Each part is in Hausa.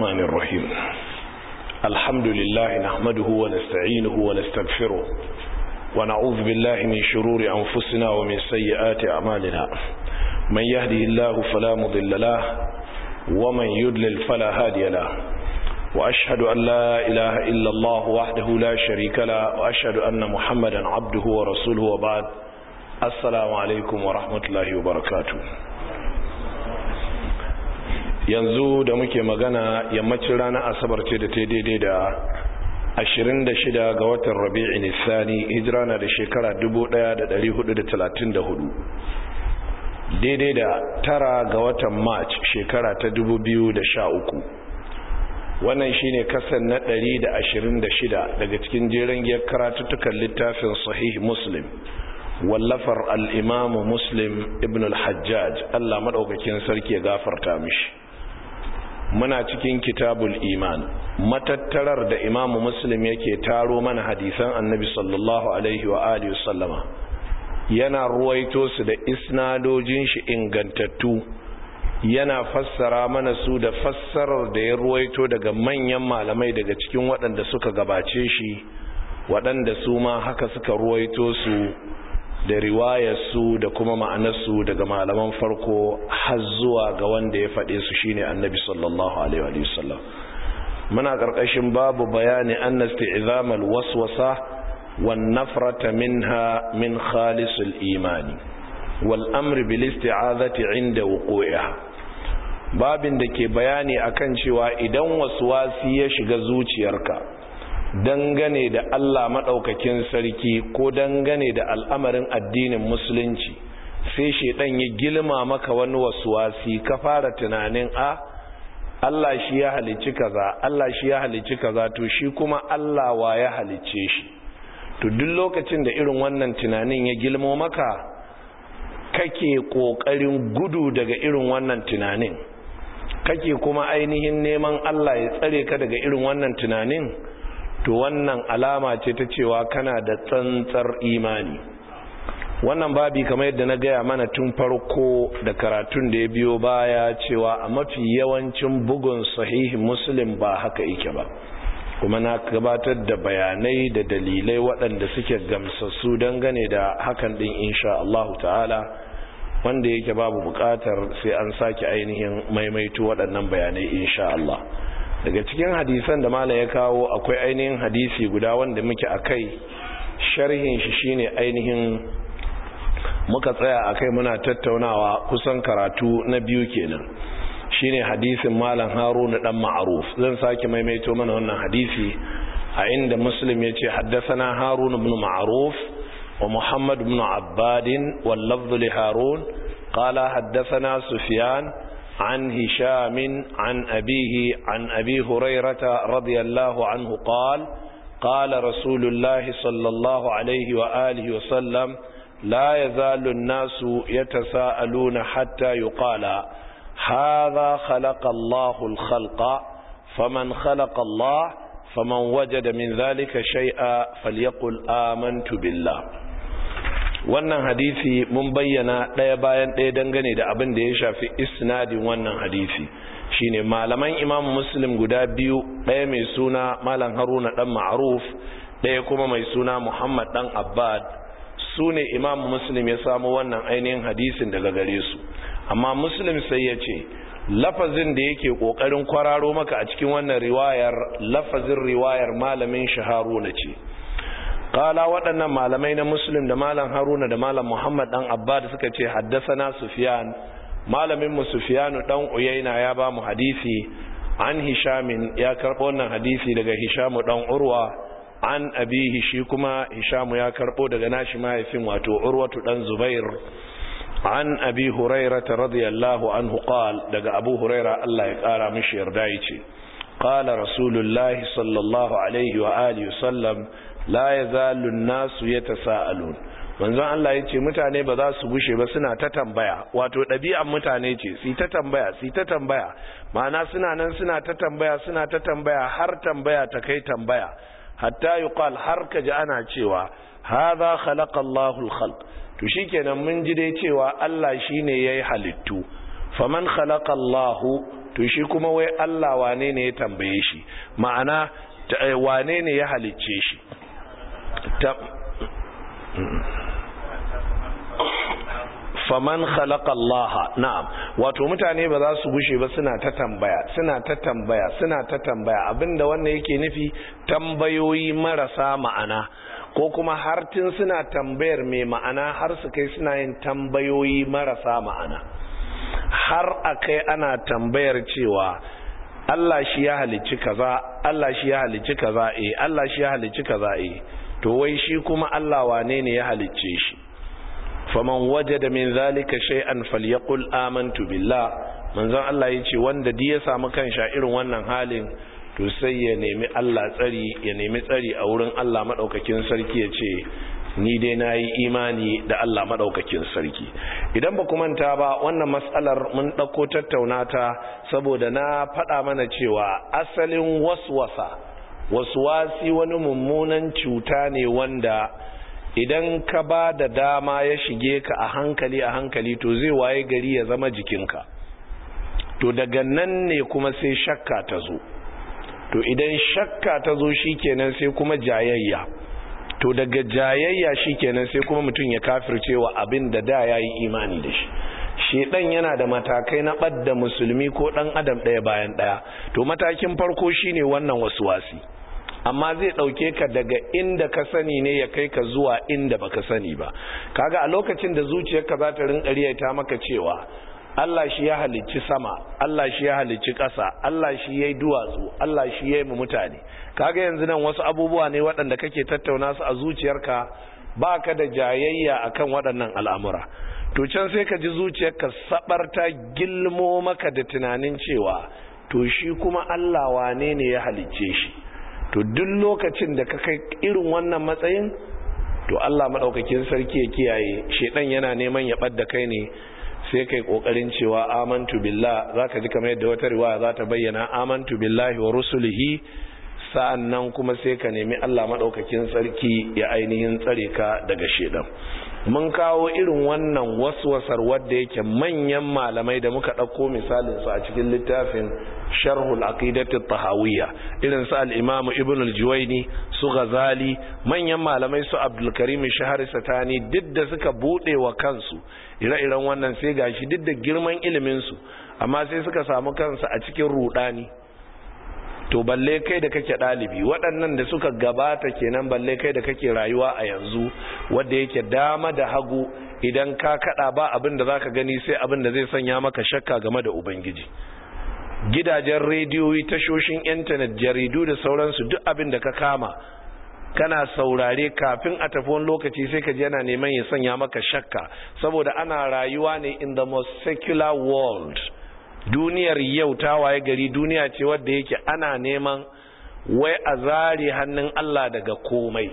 الرحمن الرحيم الحمد لله نحمده ونستعينه ونستغفره ونعوذ بالله من شرور أنفسنا ومن سيئات أعمالنا من يهده الله فلا مضل له ومن يدلل فلا هادي له وأشهد أن لا إله إلا الله وحده لا شريك له وأشهد أن محمدا عبده ورسوله وبعد السلام عليكم ورحمة الله وبركاته yanzu da muke magana yammacin ranar asabar ce da ta daidai da 26 ga watan rabi'in nisani hijira na da shekara 1434 daidai da tara ga watan march shekara ta 2013 wannan shine kasan na 126 daga cikin jeren giyar karatuttukan littafin sahih muslim wallafar al'imamu muslim ibn al-hajjaj allah maɗaukakin sarki ya gafarta mishi muna cikin kitabul iman matattarar da imamu muslim yake taro mana hadisan annabi sallallahu alaihi wa alihi sallama yana ruwaito su da isnadojin shi ingantattu yana fassara mana su da fassarar da ya ruwaito daga manyan malamai daga cikin waɗanda suka gabace shi waɗanda su ma haka suka ruwaito su da riwayarsu da kuma ma'anarsu daga malaman farko har zuwa ga wanda ya faɗe su shine annabi sallallahu alaihi wa sallam muna ƙarƙashin babu bayani anna isti'zamal waswasa wan nafrata minha min khalisul imani wal amri bil isti'azati inda wuqu'iha babin da ke bayani akan cewa idan waswasi ya shiga zuciyarka dangane da Allah maɗaukakin sarki ko dangane da al'amarin addinin musulunci sai shaidan ya gilma maka wani wasuwasi ka fara tunanin a Allah shi ya halicci kaza Allah shi ya halicci kaza to shi kuma Allah wa ya halicce shi to duk lokacin da irin wannan tunanin ya gilmo maka kake kokarin gudu daga irin wannan tunanin kake kuma ainihin neman Allah ya tsare ka daga irin wannan tunanin to wannan alama ce ta cewa kana da tsantsar imani wannan babi kamar yadda na gaya mana tun farko da karatun da ya biyo baya cewa a mafi yawancin bugun sahihi muslim ba haka yake ba kuma na gabatar da bayanai da dalilai waɗanda suke gamsassu dangane da hakan ɗin insha Allah ta'ala wanda yake babu buƙatar sai an sake ainihin maimaito waɗannan bayanai insha Allah daga cikin hadisan da malam ya kawo akwai ainihin hadisi guda wanda muke akai sharhin shi shine ainihin muka tsaya akai muna tattaunawa kusan karatu na biyu kenan shine hadisin malam haruna dan ma'ruf zan sake maimaito mana wannan hadisi a inda muslim yace haddathana harun ibn ma'ruf wa muhammad ibn abbad wal lafdh li harun qala haddathana sufyan عن هشام عن أبيه عن أبي هريرة رضي الله عنه قال قال رسول الله صلى الله عليه وآله وسلم لا يزال الناس يتساءلون حتى يقال هذا خلق الله الخلق فمن خلق الله فمن وجد من ذلك شيئا فليقل آمنت بالله wannan hadisi mun bayyana ɗaya bayan ɗaya dangane da abin da ya shafi isnadin wannan hadisi shine malaman imam muslim guda biyu ɗaya mai suna malam haruna ɗan ma'aruf ɗaya kuma mai suna muhammad ɗan abbad su ne imam muslim ya samu wannan ainihin hadisin daga gare su amma muslim sai ya ce lafazin da yake ƙoƙarin kwararo maka a cikin wannan riwayar lafazin riwayar malamin shaharuna ce kala waɗannan malamai na muslim da malam haruna da malam muhammad ɗan abbad suka ce haddasana sufiyan malamin mu sufiyanu ɗan uyaina ya ba mu hadisi an hishamin ya karɓo wannan hadisi daga hishamu ɗan urwa an abihi shi kuma hishamu ya karɓo daga nashi mahaifin wato urwatu ɗan zubair an abi hurairata radiyallahu anhu qal daga abu huraira Allah ya ƙara mishi yarda yace qala rasulullahi sallallahu alaihi wa alihi wasallam la ya zalun nasu ya ta sa'alun manzon Allah ya ce mutane ba za su gushe ba suna ta tambaya wato ɗabi'an mutane ce si ta tambaya si ta tambaya ma'ana suna nan suna ta tambaya suna ta tambaya har tambaya ta kai tambaya hatta yuqal har ka ji ana cewa hadha khalaqa Allahu al-khalq to shikenan mun ji dai cewa Allah shine yayi halittu faman khalaqa Allahu to shi kuma wai Allah wane ne ya tambaye shi ma'ana wane ne ya halicce shi faman khalaqa Allah na'am wato mutane ba za su gushe ba suna ta tambaya suna ta tambaya suna ta tambaya abinda wannan yake nufi tambayoyi marasa ma'ana ko kuma har tun suna tambayar mai ma'ana har su kai suna yin tambayoyi marasa ma'ana har akai ana tambayar cewa Allah shi ya halicci kaza Allah shi ya halicci kaza eh Allah shi ya halicci kaza eh to wai shi kuma Allah wane ne ya halicce shi faman wajada min zalika shay'an falyaqul amantu billah manzon Allah yace wanda di ya samu kansa irin wannan halin to sai ya nemi Allah tsari ya nemi tsari a wurin Allah madaukakin sarki yace ni dai nayi imani da Allah madaukakin sarki idan ba ku manta ba wannan mas'alar mun dauko tattaunata saboda na faɗa mana cewa asalin waswasa waswasi wani mummunan cuta ne wanda idan ka ba da dama ya shige ka a hankali a hankali to zai waye gari ya zama jikinka to daga nan ne kuma sai shakka ta zo to idan shakka ta zo shikenan sai kuma jayayya to daga jayayya shikenan sai kuma mutum ya kafircewa abin da da yayi imani da shi shedan yana da matakai na badda musulmi ko dan adam daya bayan daya to matakin farko shine wannan wasuwasi amma zai dauke ka daga inda ka sani ne ya kai ka zuwa inda baka sani ba kaga a lokacin da zuciyarka za ta rinka riyata maka cewa Allah shi ya halicci sama Allah shi ya halicci ƙasa Allah shi yayi duwatsu Allah shi yayi mu mutane kaga yanzu nan wasu abubuwa ne waɗanda kake tattauna su a zuciyarka baka da jayayya akan waɗannan al'amura to can sai ka ji zuciyarka sabarta gilmo maka da tunanin cewa to shi kuma Allah wane ne ya halicce shi to duk lokacin da ka kai irin wannan matsayin to Allah madaukakin sarki ya kiyaye shedan yana neman ya ɓadda kai ne sai kai kokarin cewa amantu billah zaka ji kamar yadda wata riwaya za ta bayyana amantu billahi wa rusulihi sa'annan kuma sai ka nemi Allah madaukakin sarki ya ainihin tsare ka daga shedan mun kawo irin wannan waswasar wadda yake manyan malamai da muka ɗauko misalin su a cikin littafin sharhul aqidati tahawiyya irin su al-imam ibn al-juwayni su ghazali manyan malamai su abdul karim shahari satani duk da suka bude wa kansu ire-iren wannan sai gashi duk da girman ilimin su amma sai suka samu kansu a cikin rudani to balle kai da kake dalibi waɗannan da suka gabata kenan balle kai da kake rayuwa a yanzu wanda yake dama da hagu idan ka kada ba abin da zaka gani sai abin da zai sanya maka shakka game da ubangiji gidajen rediyoyi tashoshin intanet jaridu da sauransu duk abin da ka kama kana saurare kafin a tafi wani lokaci sai ka ji yana neman ya sanya maka shakka saboda ana rayuwa ne in the most secular world duniyar yau ta waye gari duniya ce wadda yake ana neman wai a zare hannun Allah daga komai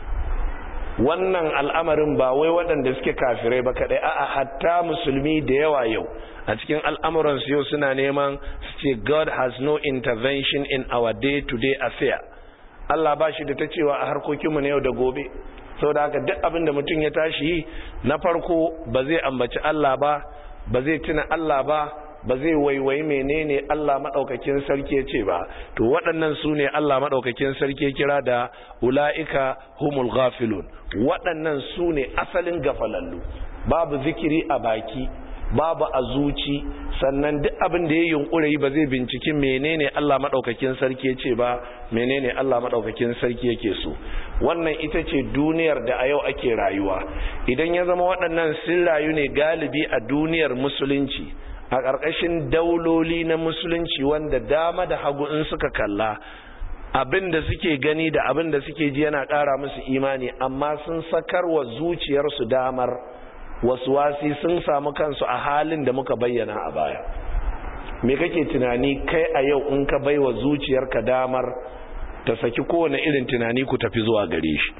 wannan al'amarin ba wai waɗanda suke kafirai ba kaɗai a'a hatta musulmi da yawa yau a cikin al'amuransu yau suna neman su ce God has no intervention in our day-to-day affair Allah ba shi da ta cewa a harkokinmu na yau da gobe sau da haka duk abin da mutum ya tashi na farko ba zai ambaci Allah ba ba zai tuna Allah ba ba zai waiwai menene Allah maɗaukakin sarki ya ce ba to waɗannan su ne Allah maɗaukakin sarki ya kira da ula'ika humul ghafilun waɗannan su ne asalin gafalallu babu zikiri a baki babu a zuci sannan duk abin da ya yunkure ba zai binciki menene Allah maɗaukakin sarki ya ce ba menene Allah maɗaukakin sarki yake so wannan ita ce duniyar da a yau ake rayuwa idan ya zama waɗannan sun rayu ne galibi a duniyar musulunci a ƙarƙashin dauloli na musulunci wanda dama da hagu in suka kalla abin da suke gani da abin da suke ji yana ƙara musu imani amma sun sakar wa zuciyarsu damar wasu wasi sun samu kansu a halin da muka bayyana a baya me kake tunani kai a yau in ka baiwa zuciyarka damar ta saki kowane irin tunani ku tafi zuwa gare shi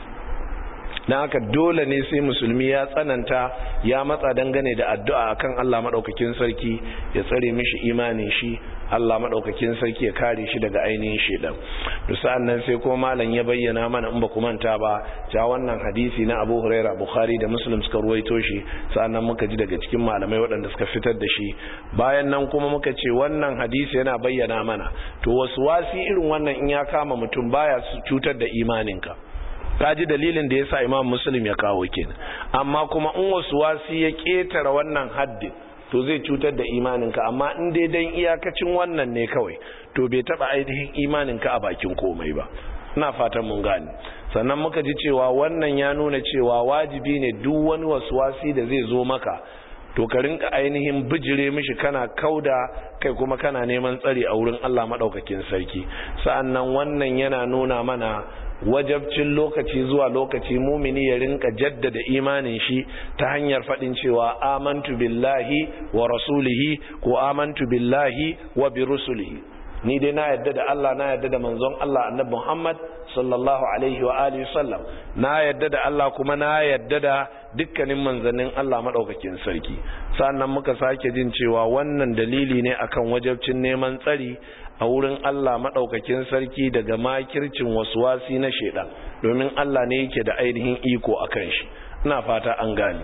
na haka dole ne sai musulmi ya tsananta ya matsa dangane da addu'a akan Allah maɗaukakin sarki ya tsare mishi imanin shi Allah madaukakin sarki ya kare shi daga ainihin shedan to sa'an nan sai kuma malam ya bayyana mana in ba ku manta ba ja wannan hadisi na Abu Huraira Bukhari da Muslim suka ruwaito shi sa'an nan muka ji daga cikin malamai waɗanda suka fitar da shi bayan nan kuma muka ce wannan hadisi yana bayyana mana to wasu wasi irin wannan in ya kama mutum baya cutar da imaninka kaji dalilin da yasa Imam Muslim ya kawo kenan amma kuma in wasu wasi ya ketara wannan haddin to zai cutar da imaninka amma in dai dan iyakacin wannan ne kawai to bai taba ainihin imaninka a bakin komai ba ina fatan mun gane sannan muka ji cewa wannan ya nuna cewa wajibi ne duk wani wasi da zai zo maka to ka rinka ainihin bijire mishi kana kauda kai kuma kana neman tsari a wurin Allah madaukakin sarki sa'annan wannan yana nuna mana wajabcin lokaci zuwa lokaci mumini ya rinka jaddada imanin shi ta hanyar faɗin cewa amantu billahi wa rasulihi ko amantu billahi wa bi rusulihi ni dai na yadda da Allah na yadda da manzon Allah annabi Muhammad sallallahu alaihi wa alihi sallam na yadda da Allah kuma na yadda da dukkanin manzannin Allah madaukakin sarki sannan muka sake jin cewa wannan dalili ne akan wajabcin neman tsari a wurin Allah madaukakin sarki daga makircin waswasi na shedan domin Allah ne yake da ainihin iko akan shi ina fata an gane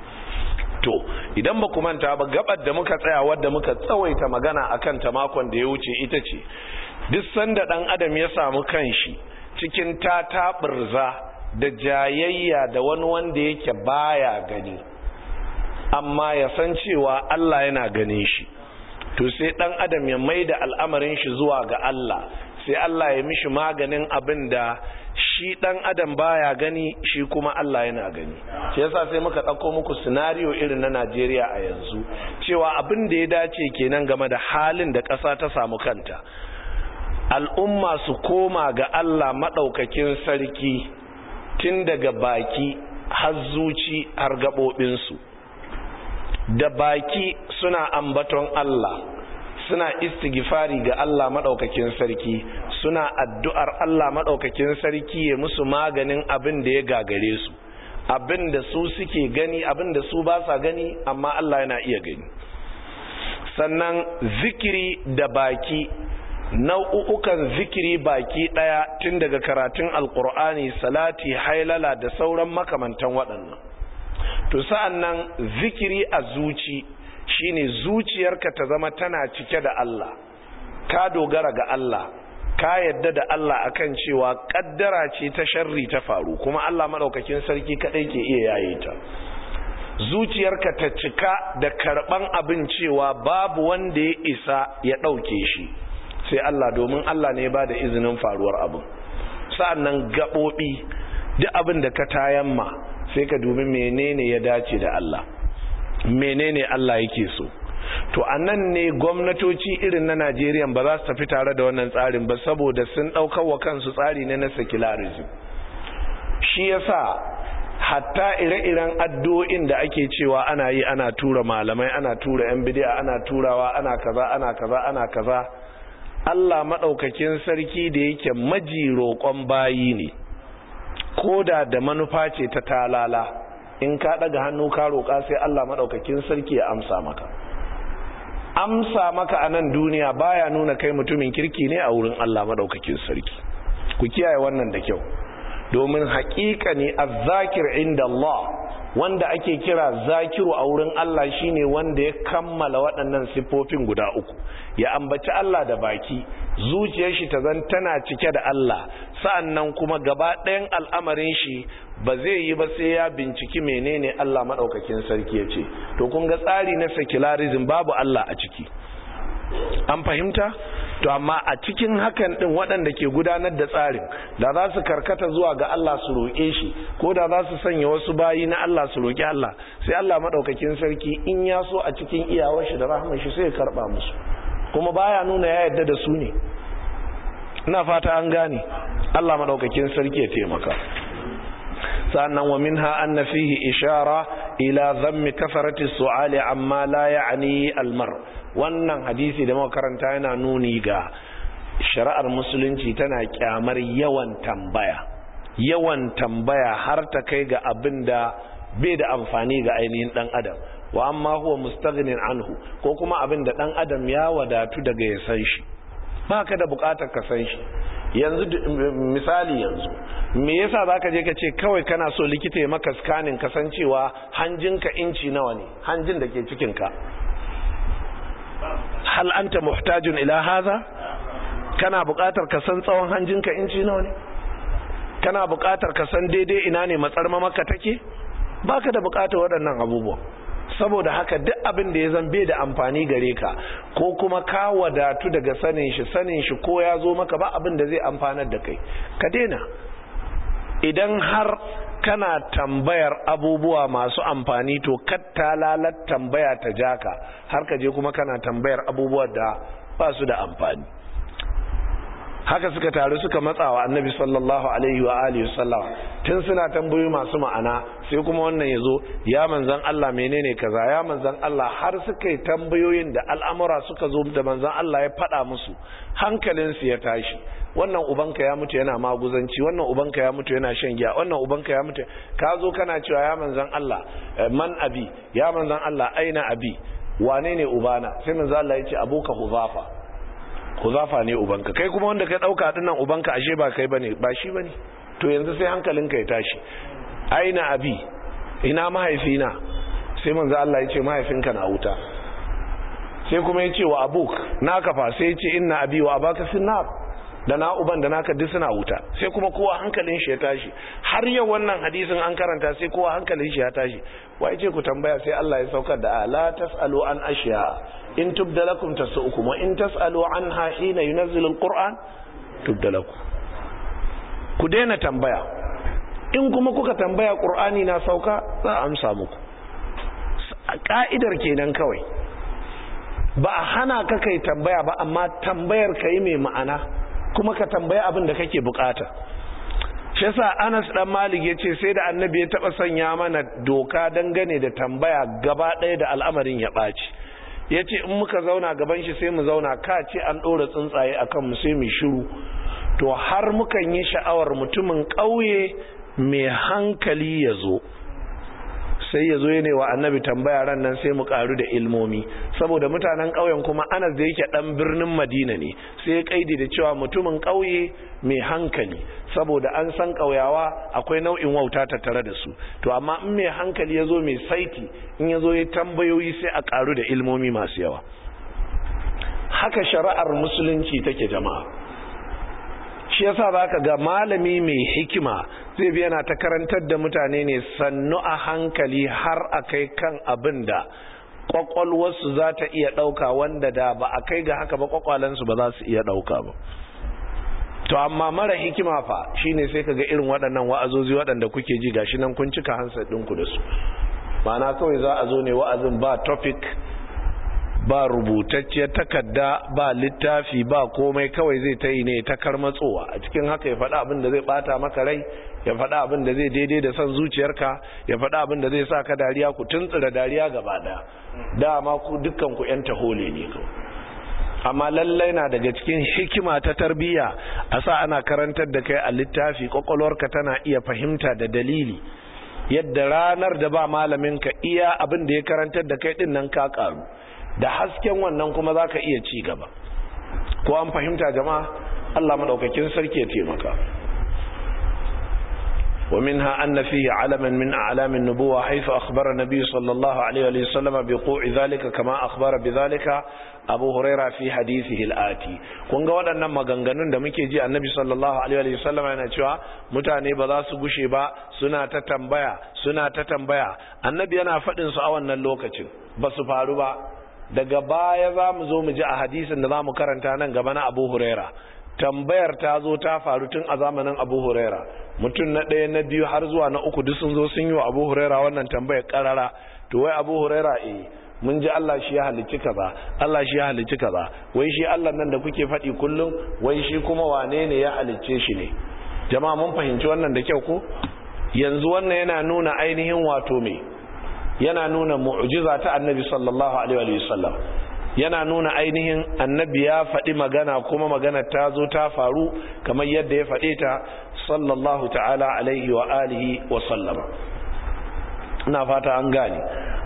to idan ba manta ba gabar da muka tsaya wadda muka tsawaita magana akan ta makon da ya wuce ita ce duk sanda dan adam ya samu kanshi cikin tataɓurza da jayayya da wani wanda yake baya gani amma ya san cewa Allah yana gane shi to sai dan adam ya maida al'amarin shi zuwa ga Allah sai Allah ya mishi maganin abin da shi dan adam baya gani shi kuma Allah yana gani shi yasa sai muka dauko muku scenario irin na Najeriya a yanzu cewa abin da ya dace kenan game da halin da ƙasa ta samu kanta al'umma su koma ga Allah madaukakin sarki tun daga baki har zuci har gabobin su da baki suna ambaton Allah suna istighfari ga Allah madaukakin sarki suna addu'ar Allah madaukakin sarki ya musu maganin abin da ya gagare su abin da su suke gani abin da su ba sa gani amma Allah yana iya gani sannan zikiri da baki nau'ukan zikiri baki daya tun daga karatun alkur'ani salati hailala da sauran makamantan waɗannan to sa'an nan zikiri a zuci shine zuciyarka ta zama tana cike da Allah ka dogara ga Allah ka yadda da Allah akan cewa kaddara ce ta sharri ta faru kuma Allah madaukakin sarki kadai ke iya yaye ta zuciyarka ta cika da karban abin cewa babu wanda ya isa ya dauke shi sai Allah domin Allah ne ba da izinin faruwar abin sa'annan gabobi duk abin da ka tayamma sai ka dubi menene ya dace da Allah menene Allah yake so to anan ne gwamnatoci irin na Najeriya ba za su tafi tare da wannan tsarin ba saboda sun daukar wa kansu tsari ne na secularism shi yasa hatta ire-iren addu'o'in da ake cewa ana yi ana tura malamai ana tura yan bid'a ana turawa ana kaza ana kaza ana kaza Allah madaukakin sarki da yake maji roƙon bayi ne koda da manufa ce ta talala in ka daga hannu ka roƙa sai Allah maɗaukakin sarki ya amsa maka amsa maka a nan duniya baya nuna kai mutumin kirki ne a wurin Allah maɗaukakin sarki ku kiyaye wannan da kyau domin haƙiƙa ne azzakir inda Allah wanda ake kira zakiru a wurin Allah shine wanda ya kammala waɗannan siffofin guda uku ya ambaci Allah da baki zuciyar shi ta zan tana cike da Allah sa'annan kuma gaba ɗayan al'amarin shi ba zai yi ba sai ya binciki menene Allah maɗaukakin sarki ya ce to kun ga tsari na secularism babu Allah a ciki an fahimta to amma a cikin hakan din waɗanda ke gudanar da tsarin da za su karkata zuwa ga Allah su roƙe shi ko da za su sanya wasu bayi na Allah su roƙi Allah sai Allah maɗaukakin sarki in ya so a cikin iyawar shi da rahman shi sai ya karɓa musu kuma baya nuna ya yarda da su ne ina fata an gane Allah maɗaukakin sarki ya taimaka sannan wa minha anna fihi ishara ila dhammi kafarati su'ali amma la ya'ni almar wannan hadisi da muka karanta yana nuni ga shari'ar musulunci tana kyamar yawan tambaya yawan tambaya har ta kai ga abin da bai da amfani ga ainihin dan adam wa amma huwa mustaghnin anhu ko kuma abin da dan adam ya wadatu daga ya san shi baka da bukatar ka san shi yanzu misali yanzu me yasa zaka je ka ce kawai kana so likita ya maka scanning kasancewa hanjinka inci nawa ne hanjin da ke cikin ka hal anta muhtajun ila hadha kana buƙatar ka san tsawon hanjinka inci nawa ne kana buƙatar ka san daidai ina ne matsarma maka take baka da buƙatar waɗannan abubuwa saboda haka duk abin da ya zan bai da amfani gare ka ko kuma ka wadatu daga sanin shi sanin shi ko ya zo maka ba abin da zai amfanar da kai ka daina idan har kana tambayar abubuwa masu amfani to katta lalat tambaya ta jaka har ka je kuma kana tambayar abubuwa da ba su da amfani haka suka taru suka matsawa annabi sallallahu alaihi wa alihi wasallam tun suna tambayoyi masu ma'ana sai kuma wannan yazo ya manzon Allah menene kaza ya manzon Allah har suka yi tambayoyin da al'amura suka zo da manzon Allah ya faɗa musu hankalin su ya tashi wannan ubanka ya mutu yana maguzanci wannan ubanka ya mutu yana shan giya wannan ubanka ya mutu ka zo kana cewa ya manzon Allah man abi ya manzon Allah aina abi wane ne ubana sai manzon Allah ya ce abuka huzafa huzafa ne ubanka kai kuma wanda ka dauka dinnan ubanka ashe ba kai bane ba shi bane to yanzu sai hankalinka ya tashi aina abi ina mahaifina sai manzo Allah ya ce mahaifinka na wuta sai kuma ya ce wa abuk naka fa sai ya ce inna abi wa abaka finnar da na uban da naka duk suna wuta sai kuma kowa hankalin shi ya tashi har yau wannan hadisin an karanta sai kowa hankalin shi ya tashi wai ce ku tambaya sai Allah ya saukar da la tasalu an ashiya in tubda lakum tasu'ukum wa in tasalu anha hina yunzilu alquran tubda lakum ku daina tambaya in kuma kuka tambaya qur'ani na sauka za a amsa muku ka'idar kenan kawai ba a hana ka kai tambaya ba amma tambayar kai mai ma'ana kuma ka tambaya abin da kake bukata shi yasa Anas dan Malik yace sai da Annabi ya taba sanya mana doka dangane da tambaya gaba ɗaya da al'amarin ya ɓaci yace in muka zauna gaban shi sai mu zauna ka ce an ɗora tsuntsaye akan mu sai mu shiru to har mukan yi sha'awar mutumin ƙauye mai hankali ya zo sai ya zo ya ne wa annabi tambaya ran nan sai mu karu da ilmomi saboda mutanen ƙauyen kuma anas da yake ɗan birnin madina ne sai ya kaidi da cewa mutumin ƙauye mai hankali saboda an san ƙauyawa akwai nau'in wauta tattare da su to amma in mai hankali ya zo mai saiti in ya zo ya tambayoyi sai a karu da ilmomi masu yawa haka shari'ar musulunci take jama'a shi yasa zaka ga malami mai hikima zai bi yana ta karantar da mutane ne sannu a hankali har a kai kan abin da kwakwalwarsu za ta iya ɗauka wanda da ba a kai ga haka ba kwakwalensu ba za su iya ɗauka ba to amma mara hikima fa shine sai ka ga irin waɗannan wa'azozi waɗanda kuke ji gashi nan kun cika hansa ɗinku da su ma'ana kawai za a zo ne wa'azin ba topic ba rubutacciyar takarda ba littafi ba komai kawai zai ta yi ne ta karmatsowa a cikin haka ya faɗa abin da zai ɓata maka rai ya faɗa abin da zai daidai da son zuciyarka ya faɗa abin da zai sa ka dariya ku tuntsira dariya gaba ɗaya dama ku dukkan ku ƴan tahole ne kawai amma lallai na daga cikin hikima ta tarbiyya a sa ana karantar da kai a littafi kwakwalwarka tana iya fahimta da dalili yadda ranar da ba malaminka iya abin da ya karantar da kai ɗin nan ka ƙaru da hasken wannan kuma za ka iya ci gaba ko an fahimta jama'a Allah maɗaukakin sarki ya taimaka ومنها أن فيه علما من أعلام النبوة حيث أخبر النبي صلى الله عليه وسلم بقوع ذلك كما أخبر بذلك أبو هريرة في حديثه الآتي kun ga waɗannan maganganun da muke ji annabi sallallahu alaihi wasallam yana cewa mutane ba za su gushe ba suna ta tambaya suna ta tambaya annabi yana faɗin su a wannan lokacin ba su faru ba daga baya za mu zo mu ji a hadisin da za mu karanta nan gaba na abu huraira tambayar ta zo ta faru tun a zamanin abu huraira mutum na ɗaya na biyu har zuwa na uku duk sun zo sun yi wa abu huraira wannan tambayar karara to wai abu huraira eh mun ji Allah shi ya halicci kaza Allah shi ya halicci kaza wai shi Allah nan da kuke faɗi kullum wai shi kuma wane ne ya halicce shi ne jama'a mun fahimci wannan da kyau ko yanzu wannan yana nuna ainihin wato me yana nuna mu'jiza ta annabi sallallahu alaihi wasallam yana nuna ainihin annabi ya faɗi magana kuma magana ta zo ta faru kamar yadda ya faɗe ta sallallahu ta'ala alaihi wa alihi wa sallama ina fata an gane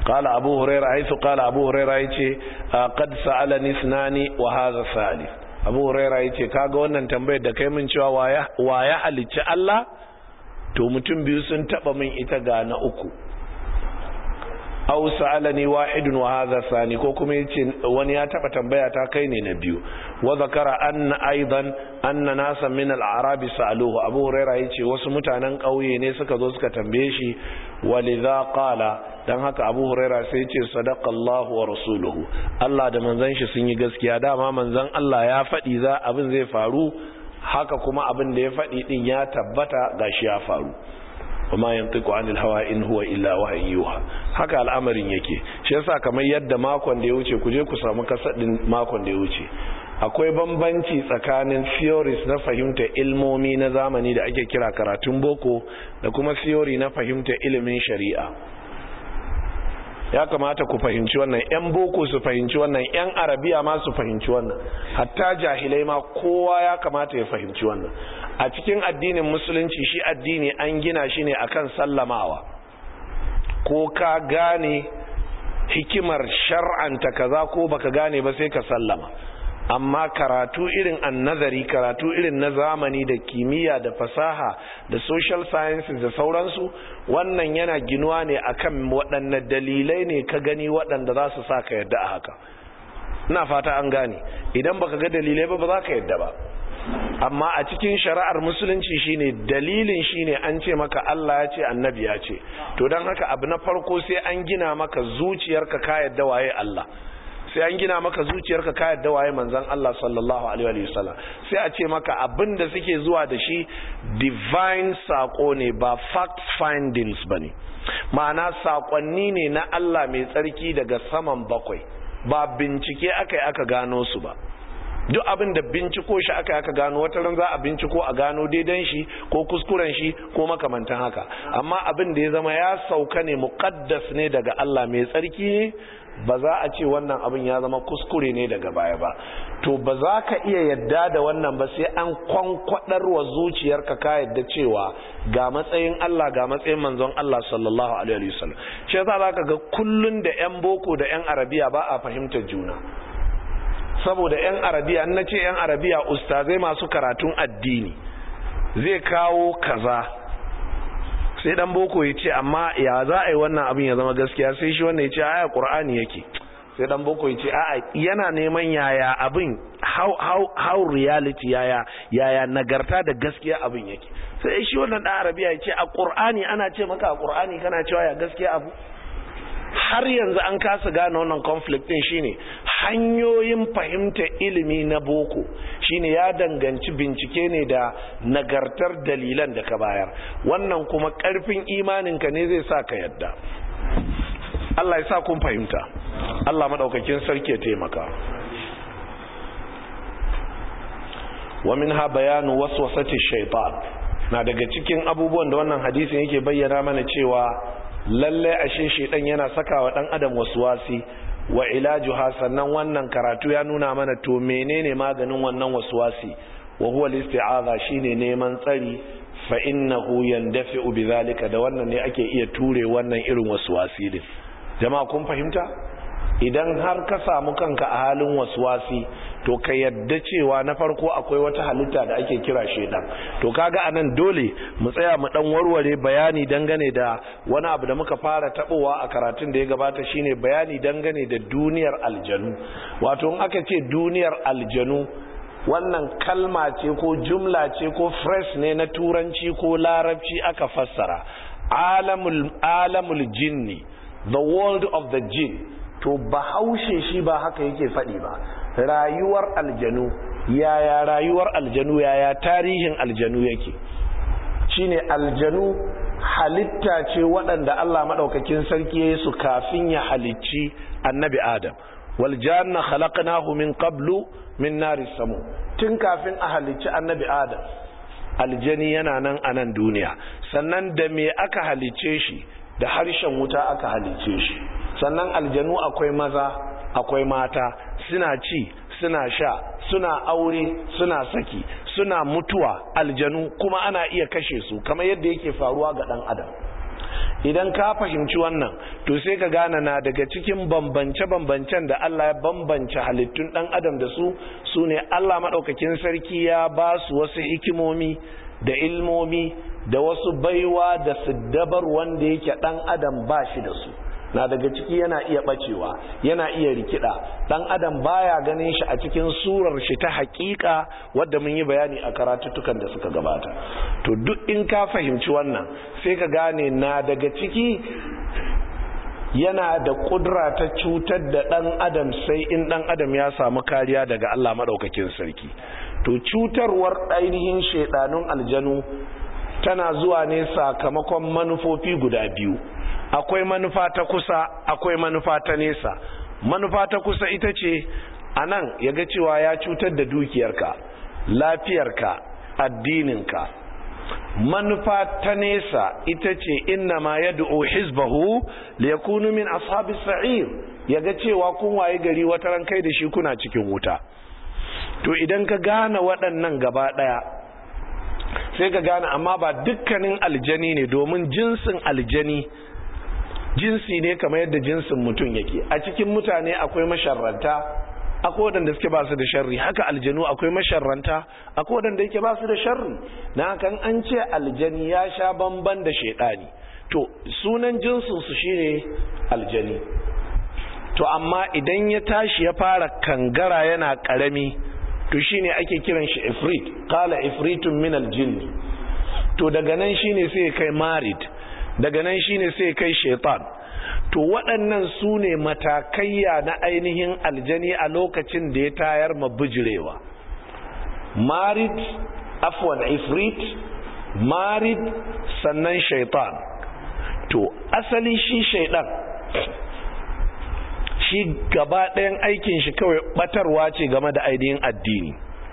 قال أبو هريرة حيث قال أبو هريرة يتي قد سألني اثنان وهذا الثالث أبو هريرة يتي kaga wannan tambayar da kai min cewa waya halicci Allah to mutum biyu sun taba min ita ga na uku aw sa'alani wahidun wa hadha thani ko kuma yace wani ya taba tambaya ta kai ne na biyu wa zakara anna aidan anna nasan min al-a'rab sa'aluhu abu huraira yace wasu mutanen kauye ne suka zo suka tambaye shi walidha qala dan haka abu huraira sai yace sadaqallahu wa rasuluhu Allah da manzon shi sun yi gaskiya dama manzon Allah ya faɗi za abin zai faru haka kuma abin da ya faɗi din ya tabbata gashi ya faru kuma yantiqu anil hawa in huwa illa wahyin yuha haka al'amarin yake shi yasa kamar yadda makon da ya wuce ku je ku samu kasadin makon da ya wuce akwai bambanci tsakanin theories na fahimta ilmomi na zamani da ake kira karatun boko da kuma theory na fahimta ilimin shari'a ya kamata ku fahimci wannan yan boko su fahimci wannan yan arabiya ma su fahimci wannan hatta jahilai ma kowa ya kamata ya fahimci wannan a cikin addinin musulunci shi addini an gina shi ne akan sallamawa ko ka gane hikimar shar'anta kaza ko baka gane ba sai ka sallama amma karatu irin annazari karatu irin na zamani da kimiyya da fasaha da social sciences da sauransu wannan yana ginuwa ne akan waɗanne dalilai ne ka gani waɗanda za su sa ka yadda a haka ina fata an gane idan baka ga dalilai ba ba za ka yadda ba amma a cikin shari'ar musulunci shine dalilin shine an ce maka Allah ya ce annabi ya ce to don haka abu na farko sai an gina maka zuciyarka ka yadda waye Allah sai an gina maka zuciyarka ka yadda waye manzon Allah sallallahu alaihi wa sallam sai a ce maka abin da suke zuwa da shi divine sako ne ba fact findings bane ma'ana sakonni ne na Allah mai tsarki daga saman bakwai ba bincike aka yi aka gano su ba duk abin da binciko shi aka aka gano wata ran za a binciko a gano daidan shi ko kuskuren shi ko makamantan haka amma abin da ya zama ya sauka ne muqaddas ne daga Allah mai tsarki ne ba za a ce wannan abin ya zama kuskure ne daga baya ba to ba za ka iya yadda da wannan ba sai an kwankwadar wa zuciyarka ka yadda cewa ga matsayin Allah ga matsayin manzon Allah sallallahu alaihi wasallam shi yasa zaka ga kullun da yan boko da yan arabiya ba a fahimtar juna saboda 'yan arabiya na ce 'yan arabiya ustazai masu karatun addini zai kawo kaza sai dan boko ya ce amma ya za a yi wannan abin ya zama gaskiya sai shi wannan ya ce aya qur'ani yake sai dan boko ya ce a'a yana neman yaya abin how how how reality yaya yaya nagarta da gaskiya abin yake sai shi wannan dan arabiya ya ce a qur'ani ana ce maka a qur'ani kana cewa ya gaskiya abu har yanzu an kasa gane wannan conflict din shine hanyoyin fahimta ilimi na boko shine ya danganci bincike ne da nagartar dalilan da ka bayar wannan kuma karfin imaninka ne zai sa ka yadda Allah ya sa kun fahimta Allah madaukakin sarki ya taimaka wa minha bayanu waswasati shaytan na daga cikin abubuwan da wannan hadisin yake bayyana mana cewa lalle ashe shedan yana saka wa dan adam waswasi wa ilajuha sannan wannan karatu ya nuna mana to menene maganin wannan waswasi wa huwa al-isti'aza shine neman tsari fa innahu yandafi'u bidhalika da wannan ne ake iya ture wannan irin waswasi din jama'a kun fahimta idan har ka samu kanka a halin waswasi to ka yadda cewa na farko akwai wata halitta da ake kira shedan to kaga anan dole mu tsaya mu dan warware bayani dangane da wani abu da muka fara tabowa a karatun da ya gabata shine bayani dangane da duniyar aljanu wato in aka ce duniyar aljanu wannan kalma ce ko jumla ce ko phrase ne na turanci ko larabci aka fassara alamul alamul jinni the world of the jinn to bahaushe shi ba haka yake faɗi ba rayuwar aljanu yaya rayuwar aljanu yaya tarihin aljanu yake shine aljanu halitta ce waɗanda Allah maɗaukakin sarki ya yi su kafin ya halicci annabi adam wal janna khalaqnahu min qablu min nari samu tun kafin a halicci annabi adam aljani yana nan a nan duniya sannan da me aka halicce shi da harshen wuta aka halicce shi sannan aljanu akwai maza akwai mata suna ci suna sha suna aure suna saki suna mutuwa aljanu kuma ana iya kashe su kamar yadda yake faruwa ga dan adam idan ka fahimci wannan to sai ka gane na daga cikin bambance-bambancen da Allah ya bambance halittun dan adam da su su ne Allah maɗaukakin sarki ya ba su wasu hikimomi da ilmomi da wasu baiwa da siddabar wanda yake dan adam ba shi da su na daga ciki yana iya bacewa yana iya rikida dan adam baya ganin shi a cikin surar shi ta hakika wadda mun yi bayani a karatuttukan da suka gabata to duk in ka fahimci wannan sai ka gane na daga ciki yana da kudura ta cutar da dan adam sai in dan adam ya samu kariya daga Allah madaukakin sarki to cutarwar ainihin shedanun aljanu tana zuwa ne sakamakon manufofi guda biyu akwai manufa ta kusa akwai manufa ta nesa manufa ta kusa ita ce a nan ya ga cewa ya cutar da dukiyarka lafiyarka addininka manufa ta nesa ita ce inna ma ya du'o hizbahu da ya kunu min ashabi sa'ir ya ga cewa kun waye gari wata ran kai da shi kuna cikin wuta to idan ka gane waɗannan gaba ɗaya sai ka gane amma ba dukkanin aljani ne domin jinsin aljani jinsi ne kamar yadda jinsin mutum yake a cikin mutane akwai masharranta akwai waɗanda suke ba su da sharri haka aljanu akwai masharranta akwai waɗanda yake ba su da sharri na hakan an ce aljani ya sha bamban da shaidani to sunan jinsin su shine aljani to amma idan ya tashi ya fara kangara yana karami to shine ake kiran shi ifrit qala ifritun min aljinni to daga nan shine sai kai marid daga nan shine sai kai shaitan to waɗannan su ne matakayya na ainihin aljani a lokacin da ya tayar mabijirewa marid afwan ifrit marid sannan shaitan to asali shi shaitan shi gaba ɗayan aikin shi kawai batarwa ce game da ainihin addini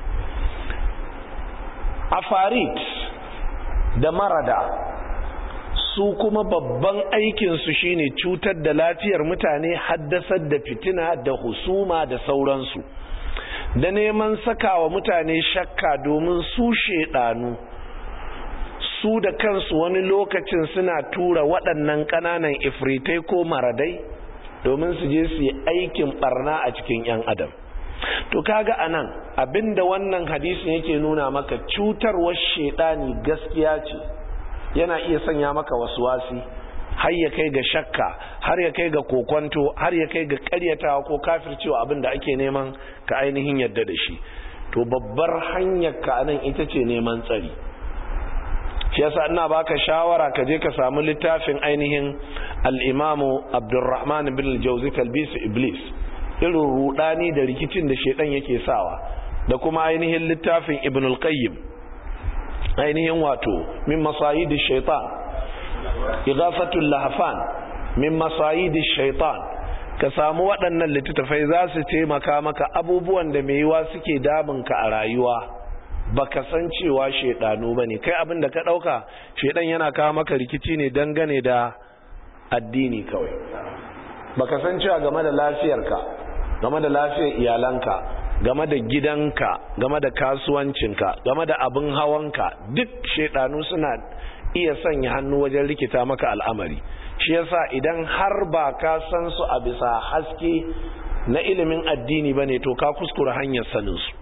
afarit da marada su kuma babban aikinsu shine cutar da lafiyar mutane haddasar da fitina da husuma da sauransu da neman sakawa mutane shakka domin su shedanu su da kansu wani lokacin suna tura waɗannan ƙananan ifritai ko maradai domin su je su yi aikin barna a cikin 'yan adam to kaga anan abinda wannan hadisin yake nuna maka cutarwar shedani gaskiya ce yana iya sanya maka wasi har ya kai ga shakka har ya kai ga kokonto har ya kai ga karyatawa ko kafircewa abin da ake neman ka ainihin yadda da shi to babbar hanyar ka nan ita ce neman tsari shi yasa ina baka shawara ka je ka samu littafin ainihin al-imamu Abdurrahman bin al-Jawzi talbis iblis irin rudani da rikicin da shedan yake sawa da kuma ainihin littafin Ibn al-Qayyim ainihin wato min masayidi shaitan igafatul lahafan min masayidi shaitan ka samu waɗannan littattafai za su taimaka maka abubuwan da mai yiwa suke damunka a rayuwa baka san cewa shaidanu bane kai abin da ka ɗauka shaidan yana kawo maka rikici ne dangane da addini kawai baka san cewa game da lafiyarka game da lafiyar iyalanka game da gidanka game da kasuwancinka game da abin hawanka duk shaidanu suna iya sanya hannu wajen rikita maka al'amari shi yasa idan har ba ka san su a bisa haske na ilimin addini ba ne to ka kuskura hanyar saninsu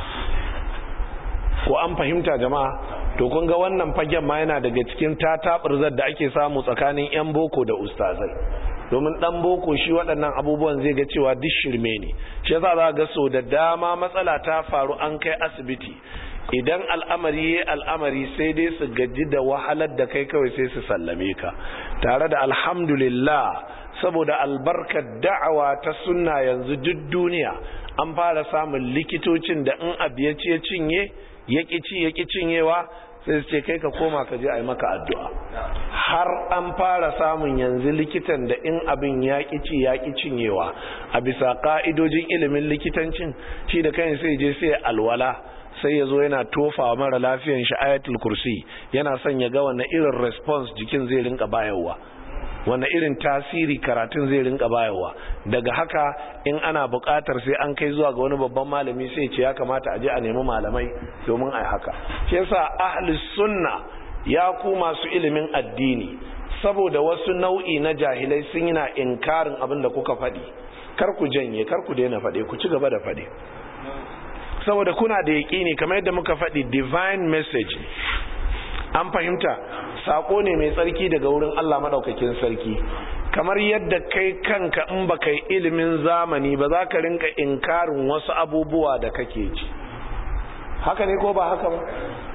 ko an fahimta jama'a to kun ga wannan fagen ma yana daga cikin tatabirzar da ake samu tsakanin 'yan boko da ustazai domin dan boko shi waɗannan abubuwan zai ga cewa duk shirme ne shi yasa za ga so da dama matsala ta faru an kai asibiti idan al'amari ya al'amari sai dai su gaji da wahalar da kai kawai sai su sallame ka tare da alhamdulillah saboda albarkar da'awa ta sunna yanzu duk duniya an fara samun likitocin da in abu ya ce cinye ya ci ya cinyewa sai su ce kai ka koma ka je a yi maka addu'a har an fara samun yanzu likitan da in abin ya ci ya cinyewa a bisa ka'idojin ilimin likitancin shi da kai sai je sai alwala sai ya zo yana tofa mara lafiyan shi ayatul kursi yana son ya ga wani irin response jikin zai rinka bayarwa wani irin tasiri karatun zai rinka bayarwa daga haka in ana buƙatar sai an kai zuwa ga wani babban malami sai ce ya kamata a je a nemi malamai domin a haka shi yasa ahli sunna ya ku masu ilimin addini saboda wasu nau'i na jahilai sun yi na inkarin abin da kuka faɗi kar ku janye kar ku daina faɗe ku ci gaba da faɗe saboda kuna da yaƙini kamar yadda muka faɗi divine message an fahimta sako ne mai tsarki daga wurin Allah maɗaukakin sarki kamar yadda kai kanka in ba kai ilimin zamani ba za ka rinka inkarin wasu abubuwa da kake ji haka ne ko ba haka ba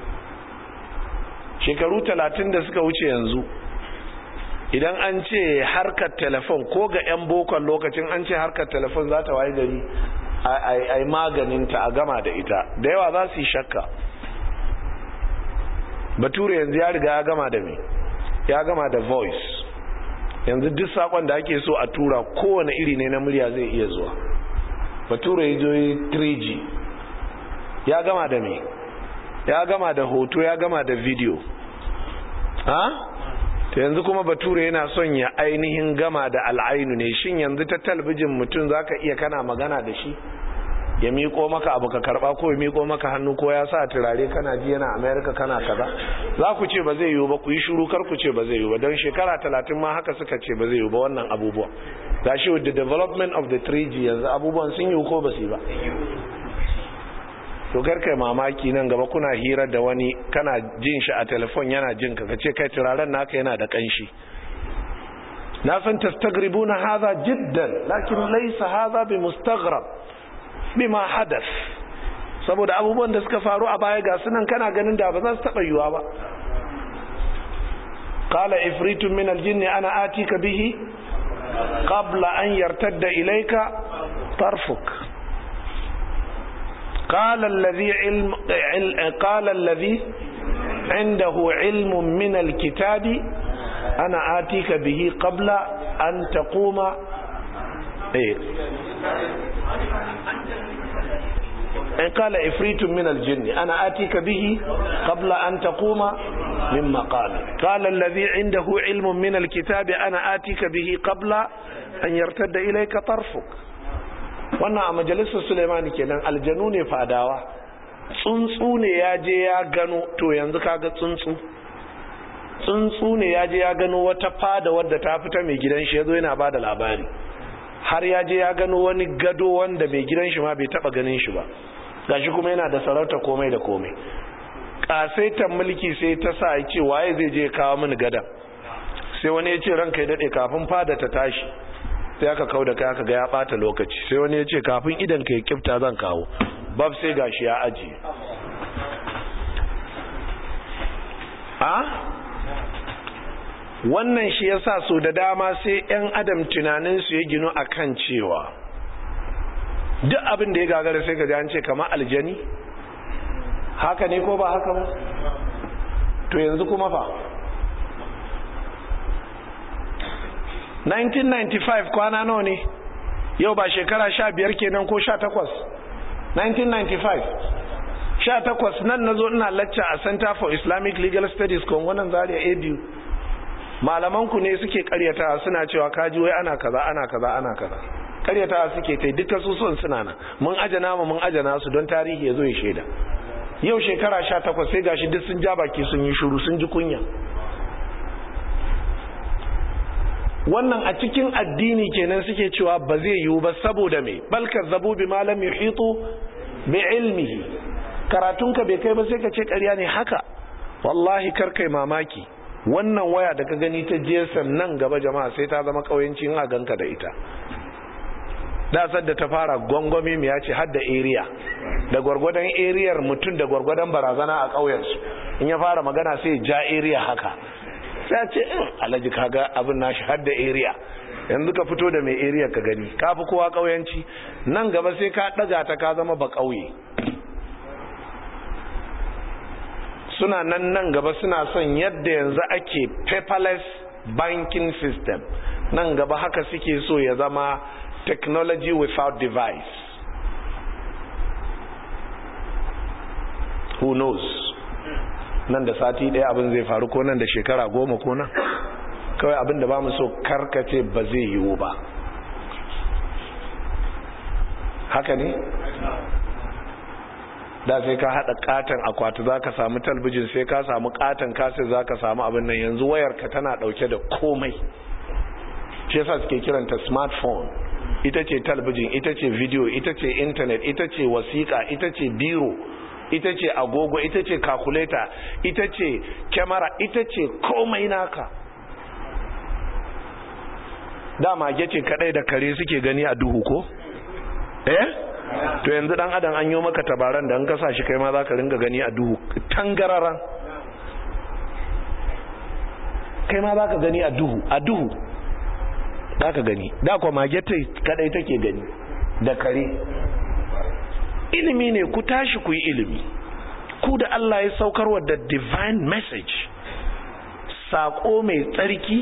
shekaru talatin da suka wuce yanzu idan an ce harkar telefon ko ga 'yan bokon lokacin an ce harkar telefon za ta waye gari a yi maganinta a gama da ita da yawa za su yi shakka bature yanzu ya riga ya gama da me ya gama da voice yanzu duk sakon da ake so a tura kowane iri ne na murya zai iya zuwa bature ya zo 3g ya gama da me ya gama da hoto ya gama da video ha ta yanzu kuma bature yana son ya ainihin gama da al'ainu ne shin yanzu ta talbijin mutum zaka iya kana magana da shi ya miko maka abu ka karba ko ya miko maka hannu ko ya sa turare kana ji yana america kana kaza za ku ce ba zai yiwu ba ku yi shuru kar ku ce ba zai yiwu ba don shekara talatin ma haka suka ce ba zai yiwu ba wannan abubuwa ga shi with the development of the 3g yanzu abubuwan sun yiwu ko ba su yi ba to kai mamaki nan gaba kuna hira da wani kana jin shi a telefon yana jin ka kace kai turaren naka yana da kanshi na san tastagribuna hadha jiddan lakin laysa hadha bi mustaghrab bima hadath saboda abubuwan da suka faru a baya ga sunan kana ganin da ba za su taba yiwa ba qala ifritun min aljinn ana atika bihi qabla an yartadda ilayka tarfuk قال الذي علم قال الذي عنده علم من الكتاب انا اتيك به قبل ان تقوم ايه قال افريت من الجن انا اتيك به قبل ان تقوم من مقامك قال الذي عنده علم من الكتاب انا اتيك به قبل ان يرتد اليك طرفك wannan a majalisar suleimani kenan aljanu ne fadawa tsuntsu ne ya je ya gano to yanzu kaga tsuntsu tsuntsu ne ya je ya gano wata fada wadda ta fita mai gidan shi ya zo yana ba da labari har ya je ya gano wani gado wanda mai gidan shi ma bai taba ganin shi ba gashi kuma yana da sarauta komai da komai kasaitan mulki sai ta sa ya ce waye zai je kawo mini gadan sai wani ya ce ranka ya dade kafin fada ta tashi sai aka kau da kai aka ga ya bata lokaci sai wani ya ce kafin idan ka yi kifta zan kawo bab sai gashi ya aji a wannan shi yasa so da dama sai yan adam tunaninsu ya ginu akan cewa duk abin da ya gagara sai ka an ce kama aljani haka ne ko ba haka ba to yanzu kuma fa 1995 kwana nawa ne yau ba shekara sha biyar kenan ko sha takwas 1995 sha takwas nan na zo ina lacca a center for islamic legal studies kongonan zaria abu malamanku ne suke karyata suna cewa kaji wai ana kaza ana kaza ana kaza karyata suke ta duka su son suna nan mun ajana mu mun ajana su don tarihi ya zo ya shaida yau shekara sha takwas sai gashi duk sun ja baki sun yi shuru sun ji kunya wannan a cikin addini kenan suke cewa ba zai yiwu ba saboda me bal kazzabu bi malam yuhitu bi ilmihi karatunka bai kai ba sai ka ce ƙarya ne haka wallahi kar kai mamaki wannan waya da ka gani ta GSM nan gaba jama'a sai ta zama kauyanci in a ganka da ita da da ta fara gwangwami mu ya ce har da area da gwargwadon ariyar mutum da gwargwadon barazana a ƙauyensu in ya fara magana sai ja area haka sai ce in alhaji kaga abin nashi har da area yanzu ka fito da mai area ka gani ka fi kowa ƙauyanci nan gaba sai ka ɗaga ta ka zama ba ƙauye suna nan nan gaba suna son yadda yanzu ake paperless banking system nan gaba haka suke so ya zama technology without device who knows nan da sati ɗaya abin zai faru ko nan da shekara goma ko nan kawai abin da ba mu so karkace ba zai yiwu ba haka ne da sai ka hada katon akwati zaka samu talbijin sai ka samu katon kaset zaka samu abin nan yanzu wayarka tana dauke da komai shi yasa suke kiranta smartphone ita ce talbijin ita ce video ita ce internet ita ce wasiƙa ita ce biro ita ce agogo ita ce calculator ita ce kyamara ita ce komai naka dama ce kadai da kare suke gani a duhu ko eh to yanzu dan adam an yi maka tabaran da an kasa shi kai ma za ka ringa gani a duhu tangararan kai ma za ka gani a duhu a duhu za ka gani da kwa magete kadai take gani da kare ilimi ne ku tashi ku yi ilimi ku da Allah ya saukarwa da divine message sako mai tsarki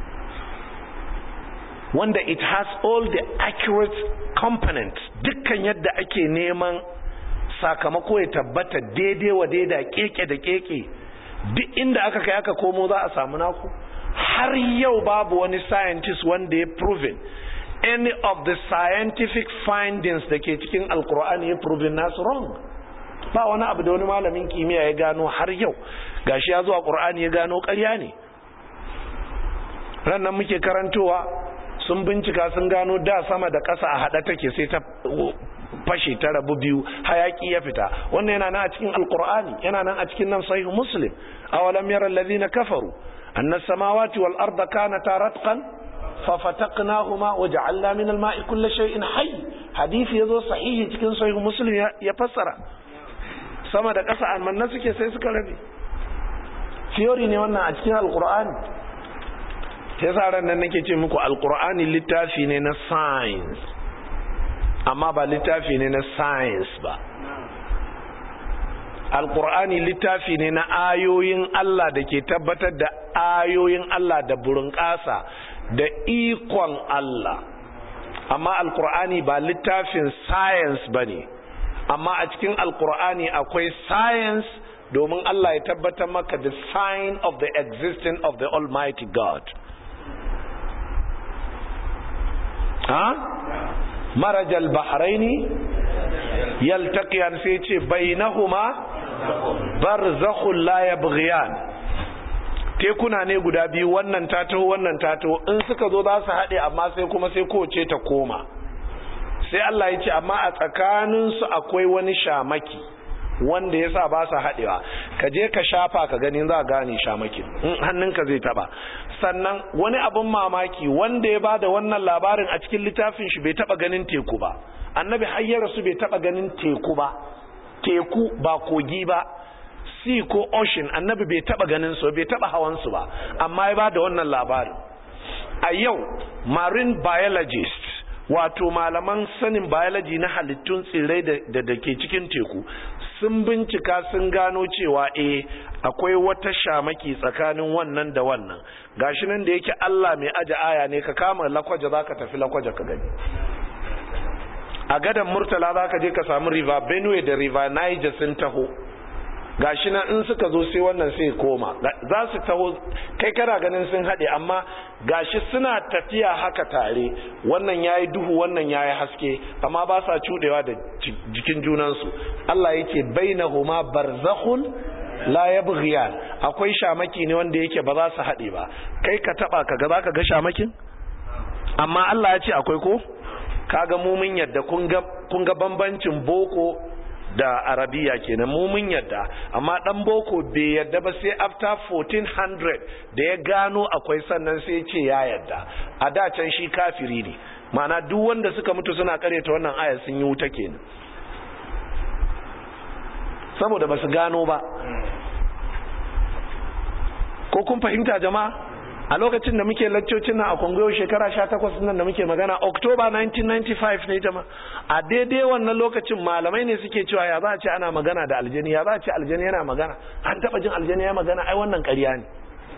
wanda it has all the accurate components dukkan yadda ake neman sakamako ya tabbata daidai wa daida keke da keke duk inda aka kai aka komo za a samu naku har yau babu wani scientist wanda ya proven any of the scientific findings da ke cikin alkur'ani ya proven nasu wrong ba wani abu da wani malamin kimiyya ya gano har yau gashi ya zuwa qur'ani ya gano ƙarya ne rannan muke karantowa sun bincika sun gano da sama da ƙasa a haɗa take sai ta fashe ta rabu biyu hayaki ya fita wannan yana nan a cikin alkur'ani yana nan a cikin nan sahih muslim awalam yara allazina kafaru anna samawati wal arda kanata ratqan ففتقناهما وجعلنا من الماء كل شيء حي حديث yazo sahihi cikin sahih muslim ya fassara sama da ƙasa amanna suke sai suka rabe theory ne wannan a cikin alqur'ani sai sa nan nake ce muku alqur'ani littafi ne na science amma ba littafi ne na science ba alqur'ani littafi ne na ayoyin Allah da ke tabbatar da ayoyin Allah da burin ƙasa da ikon Allah amma alkur'ani ba littafin science ba ne amma a cikin alkur'ani akwai science domin Allah ya tabbatar maka the sign of the existence of the almighty God ha marajal bahraini yaltaqiyan sai ce bainahuma barzakhul la yabghiyan tekuna ne guda biyu wannan ta taho wannan ta taho in suka zo za su haɗe amma sai kuma sai kowace ta koma sai Allah ya ce amma a tsakaninsu akwai wani shamaki wanda ya sa ba su haɗewa ka je ka shafa ka gani za gane shamakin in hannunka zai taba sannan wani abin mamaki wanda ya bada wannan labarin a cikin littafin shi bai taba ganin teku ba annabi hayyar su bai taba ganin teku ba teku ba kogi ba sea ko ocean annabi bai taba ganin su bai taba hawan su ba amma ya bada wannan labarin a yau marine biologist wato malaman sanin biology na halittun tsirrai da da ke cikin teku sun bincika sun gano cewa eh akwai wata shamaki tsakanin wannan da wannan gashi nan da yake Allah mai aje aya ne ka kama lakwaje zaka tafi lakwaje ka gani a gadan murtala zaka je ka samu river benue da river niger sun taho gashi nan in suka zo sai wannan sai koma za su taho kai kana ganin sun haɗe amma gashi suna tafiya haka tare wannan yayi duhu wannan yayi haske amma ba sa cudewa da jikin junansu Allah yake bainahuma barzakhun la yabghiyan akwai shamaki ne wanda yake ba za su haɗe ba kai ka taba ka ga zaka ga shamakin amma Allah ya ce akwai ko kaga mu mun yadda kun ga kun ga bambancin boko da arabiya kenan mu mun yadda amma dan boko bai yadda ba sai after 1400 da ya gano akwai sannan sai ce ya yadda a da can shi kafiri ne mana duk wanda suka mutu suna karyata wannan aya sun yi wuta kenan saboda basu gano ba ko kun fahimta jama'a a lokacin da muke laccocin nan a kongoyo shekara 18 nan da muke magana october 1995 ne jama a daidai wannan lokacin malamai ne suke cewa ya za a ce ana magana da aljani ya za a ce aljani yana magana an taba jin aljani ya magana ai wannan ƙarya ne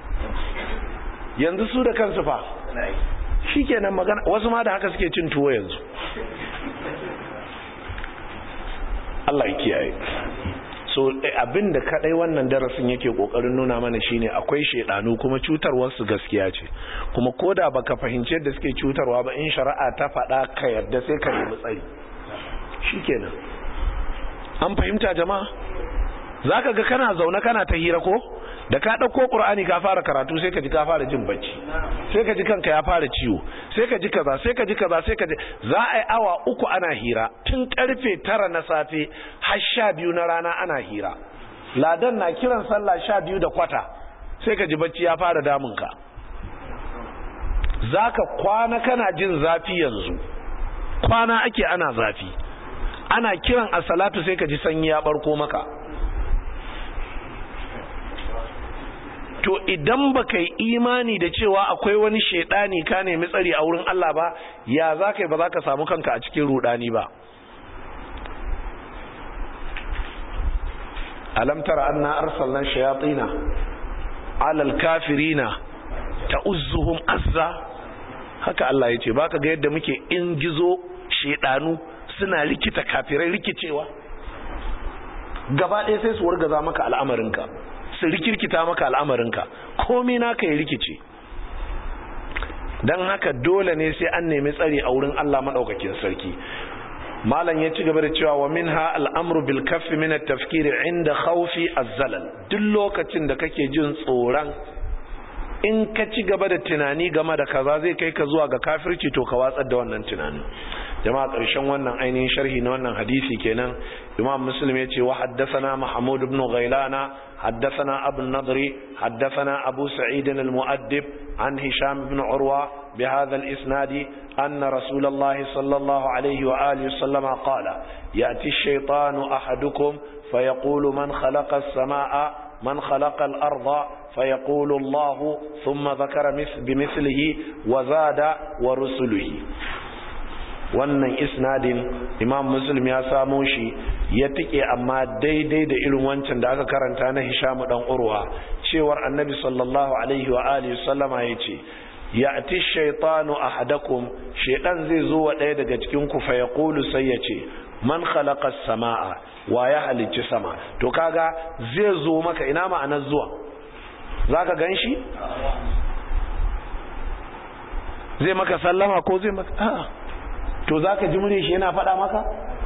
yanzu su da kansu fa shi kenan magana wasu ma da haka suke cin tuwo yanzu Allah ya kiyaye so abin da kadai wannan darasin yake kokarin nuna mana shine akwai shedanu kuma cutarwar su gaskiya ce kuma koda baka fahimci yadda suke cutarwa ba in shari'a ta faɗa ka yarda sai ka nemi tsari shikenan an fahimta jama'a zaka ga kana zaune kana ta hira ko da ka ɗauko ƙur'ani ka fara karatu sai ka ji ka fara jin bacci sai ka ji kanka ya fara ciwo sai ka ji kaza sai ka ji kaza sai ka ji za a yi awa uku ana hira tun karfe tara na safe har sha biyu na rana ana hira ladan na kiran sallah sha biyu da kwata sai ka ji bacci ya fara damunka za ka kwana kana jin zafi yanzu kwana ake ana zafi ana kiran a salatu sai ka ji sanyi ya barko maka to idan baka yi imani da cewa akwai wani shaidani ka nemi tsari a wurin Allah ba ya za ka yi ba za ka samu kanka a cikin rudani ba alam tara anna arsalna shayatina ala alkafirina ta'uzzuhum azza haka Allah yace baka ga yadda muke ingizo shedanu suna rikita kafirai rikicewa gaba ɗaya sai su wargaza maka al'amarinka su rikirkita maka al'amarinka komai naka ya rikice don haka dole ne sai an nemi tsari a wurin Allah maɗaukakin sarki malam ya ci gaba da cewa wa minha al'amru bil kaffi min at-tafkir inda khawfi az-zalal duk lokacin da kake jin tsoron in ka ci gaba da tunani game da kaza zai kai ka zuwa ga kafirci to ka watsar da wannan tunanin jama'a ƙarshen wannan ainihin sharhi na wannan hadisi kenan imam muslim ya ce wa haddathana mahmud ibn ghailana haddathana abu nadri haddathana abu sa'id al-mu'addib an hisham ibn urwa بهذا الإسناد أن رسول الله صلى الله عليه وآله وسلم قال يأتي الشيطان أحدكم فيقول من خلق السماء من خلق الأرض فيقول الله ثم ذكر بمثله وزاد ورسله wannan isnadin imam muslim ya samo shi ya tike amma daidai da irin wancan da aka karanta na hishamu dan urwa cewar annabi sallallahu alaihi wa alihi sallama yace ya'ti shaytanu ahadakum shaytan zai zo wa daya daga cikin ku fa yaqulu sai yace man khalaqa as-samaa wa ya halicci sama to kaga zai zo maka ina ma'anar zuwa zaka ganshi zai maka sallama ko zai maka a'a to za ka ji mure shi yana faɗa maka?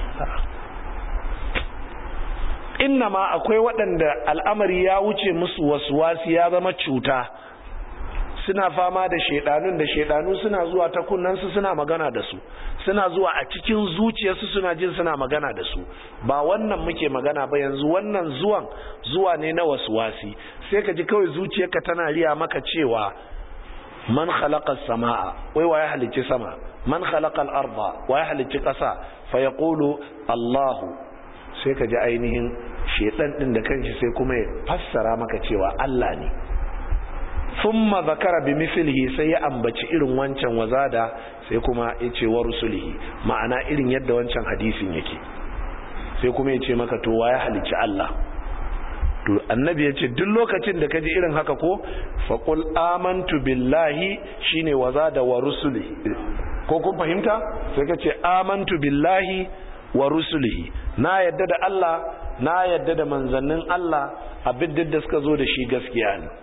inna ma akwai waɗanda al'amari ya wuce musu wasu wasu ya zama cuta suna fama da shaidanun da shaidanu suna zuwa ta kunnansu suna magana da su suna zuwa a cikin zuciyarsu suna jin suna magana da su ba wannan muke magana ba yanzu wannan zuwan zuwa ne na wasu wasi sai ka ji kawai zuciyarka tana riya maka cewa man khalaqa samaa wai waye halicci sama man khalaqa al-arda waye halicci ƙasa fa yaqulu Allah sai ka ji ainihin shedan din da kanshi sai kuma ya fassara maka cewa Allah ne thumma zakara bi mithlihi sai ya ambaci irin wancan wazada sai kuma ya ce wa rusulihi ma'ana irin yadda wancan hadisin yake sai kuma ya ce maka to waye halicci Allah to annabi ya ce duk lokacin da ka ji irin haka ko faƙul amantu billahi shine waza da wa rusuli ko kun fahimta sai ka ce amantu billahi wa rusulihi na yadda da Allah na yadda da manzannin Allah abin da suka zo da shi gaskiya ne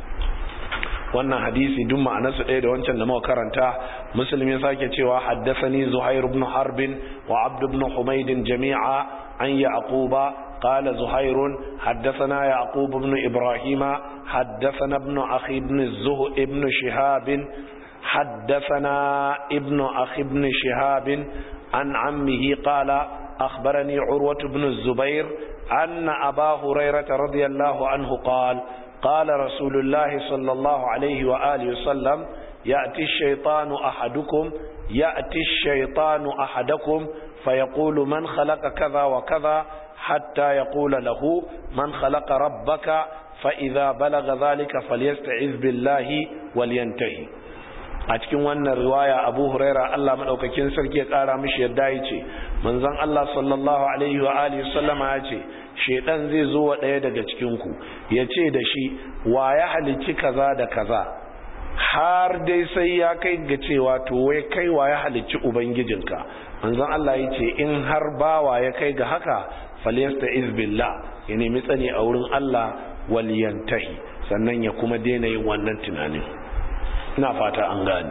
wannan hadisi duk ma'anarsa ɗaya da wancan da muka karanta muslim ya sake cewa haddathani zuhair ibn harbin wa abd ibn humayd jami'a an yaquba قال زهير حدثنا يعقوب بن إبراهيم حدثنا ابن أخي بن الزه ابن شهاب حدثنا ابن أخي بن شهاب عن عمه قال أخبرني عروة بن الزبير أن أبا هريرة رضي الله عنه قال قال رسول الله صلى الله عليه وآله وسلم يأتي الشيطان أحدكم يأتي الشيطان أحدكم فيقول من خلق كذا وكذا حتى يقول له من خلق ربك فإذا بلغ ذلك فليستعذ بالله ولينتهي a cikin wannan riwaya abu huraira Allah madaukakin sarki ya kara mishi yadda ya ce manzon Allah sallallahu alaihi wa alihi sallama ya ce shedan zai zo wa daya daga cikin ku ya ce da shi wa ya halicci kaza da kaza har dai sai ya kai ga cewa to wai kai wa ya halicci ubangijinka manzon Allah ya ce in har bawa ya kai ga haka falyasta'iz billah ya nemi tsani a wurin Allah waliyantahi sannan ya kuma daina yin wannan tunanin ina fata an gani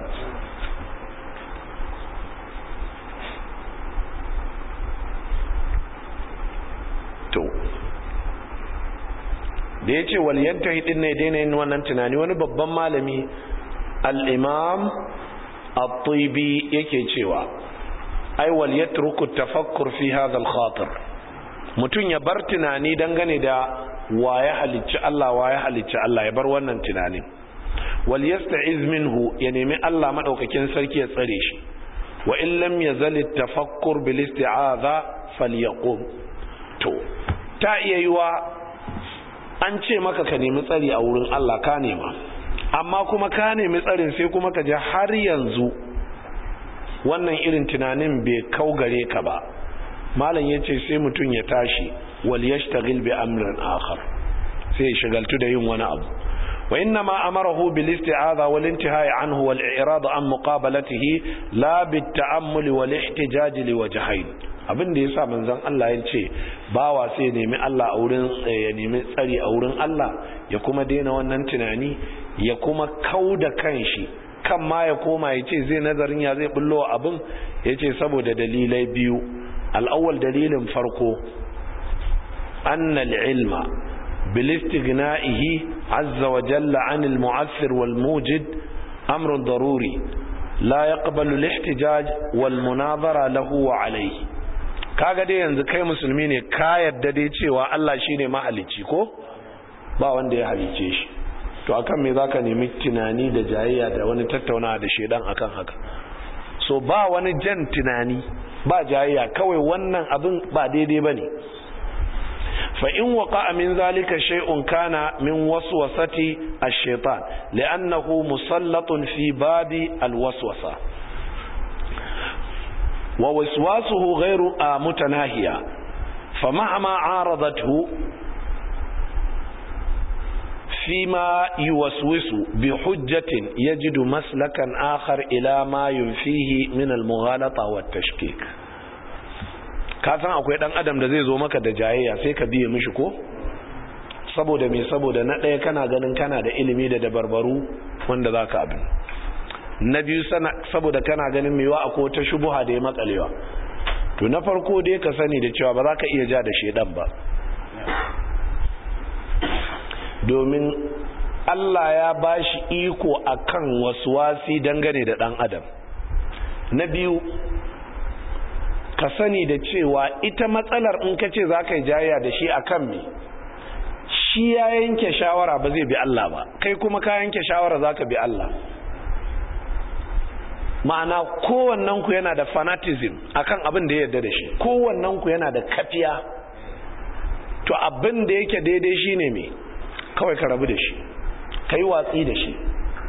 to da ya ce waliyanta hidin ne daina yin wannan tunani wani babban malami al'imam al-tuibi yake cewa ai waliyatruku tafakkur fi hadha al-khatir mutum ya bar tunani dangane da waye halicci Allah waye halicci Allah ya bar wannan tunanin wal yasta'iz minhu ya nemi Allah madaukakin sarki ya tsare shi wa in lam yazal at-tafakkur bil isti'aza falyaqum to ta iya yiwa an ce maka ka nemi tsari a wurin Allah ka nema amma kuma ka nemi tsarin sai kuma ka ji har yanzu wannan irin tunanin bai kau gare ka ba malam yace sai mutum ya tashi wal yashtagil bi amrin akhar sai ya shagaltu da yin wani abu wa inna ma amarahu bil isti'adha wal intihai anhu wal i'rad an muqabalatihi la bit ta'ammul wal ihtijaj li wajhayn abin da yasa manzon Allah ya ce bawa sai nemi Allah a wurin ya nemi tsari a wurin Allah ya kuma daina wannan tunani ya kuma kauda kanshi kan ma ya koma ya ce zai nazarin ya zai bullo abin ya ce saboda dalilai biyu al'awwal dalilin farko annal ilma بالاستغنائه عز وجل عن المؤثر والموجد أمر ضروري لا يقبل الاحتجاج والمناظرة له وعليه kaga dai yanzu kai musulmi ne ka yadda dai cewa Allah shine mahalicci ko ba wanda ya halice shi to akan me zaka nemi tunani da jayayya da wani tattaunawa da shedan akan haka so ba wani jan tunani ba jayayya kawai wannan abin ba daidai bane فإن وقع من ذلك شيء كان من وسوسة الشيطان لأنه مسلط في باب الوسوسة ووسواسه غير متناهية فمهما عارضته فيما يوسوس بحجة يجد مسلكا آخر إلى ما ينفيه من المغالطة والتشكيك ka san akwai dan adam da zai zo maka da jayayya sai ka biye mishi ko saboda me saboda na ɗaya kana ganin kana da ilimi da dabarbaru wanda za ka abin na biyu saboda kana ganin mewa a ta shubuha da ya matsalewa to na farko dai ka sani da cewa ba za ka iya ja da shaidan ba domin Allah ya ba shi iko akan wasu wasi dangane da ɗan adam na biyu ka sani da cewa ita matsalar in ka ce za ka yi jayya da shi a kan me shi ya yanke shawara ba zai bi Allah ba kai kuma ka yanke shawara za ka bi Allah ma'ana kowannenku yana da fanatism akan abin da ya yarda da shi kowannenku yana da kafiya to abin da yake daidai shi ne me kawai ka rabu da shi ka yi watsi da shi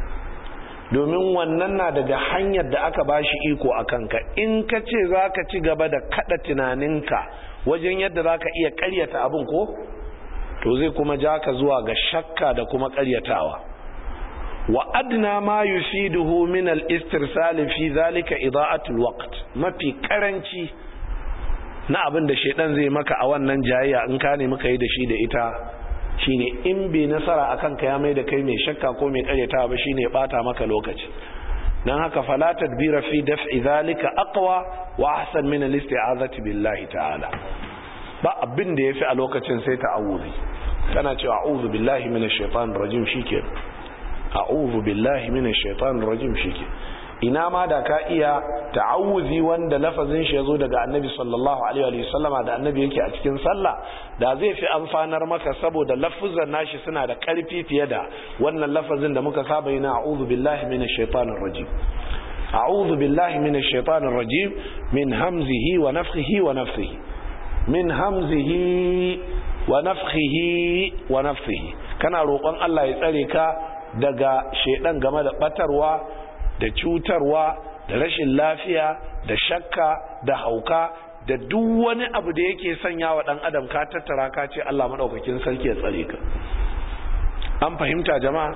domin wannan na daga hanyar da aka ba shi iko a kanka in ka ce za ka ci gaba da kada tunaninka wajen yadda za ka iya karyata abin ko to zai kuma ja ka zuwa ga shakka da kuma karyatawa wa adna ma yufiduhu min al-istirsal fi zalika ida'atul waqt mafi karanci na abin da shedan zai maka a wannan jayayya in ka ne muka yi da shi da ita shine in bai nasara akan ka ya mai da kai mai shakka ko mai karyata ba shine ya bata maka lokaci dan haka fala tadbira fi daf'i zalika aqwa wa ahsan min al-isti'azati billahi ta'ala ba abin da yafi a lokacin sai ta'awuzi kana cewa a'udhu billahi minash shaitanir rajim shike a'udhu billahi minash shaitanir rajim shike ina ma da ka iya ta'awuzi wanda lafazin shi yazo daga annabi sallallahu alaihi wa sallama da annabi yake a cikin sallah da zai fi amfanar maka saboda lafuzan nashi suna da karfi fiye da wannan lafazin da muka saba yi na a'udhu billahi minash shaitanir rajim a'udhu billahi minash shaitanir rajim min hamzihi wa nafthihi wa nafthihi min hamzihi wa nafthihi wa nafthihi kana roƙon Allah ya tsare ka daga shedan game da batarwa da cutarwa da rashin lafiya da shakka da hauka da duk wani abu da yake sanya wa ɗan adam ka tattara ka ce Allah maɗaukakin sarki ya tsare ka an fahimta jama'a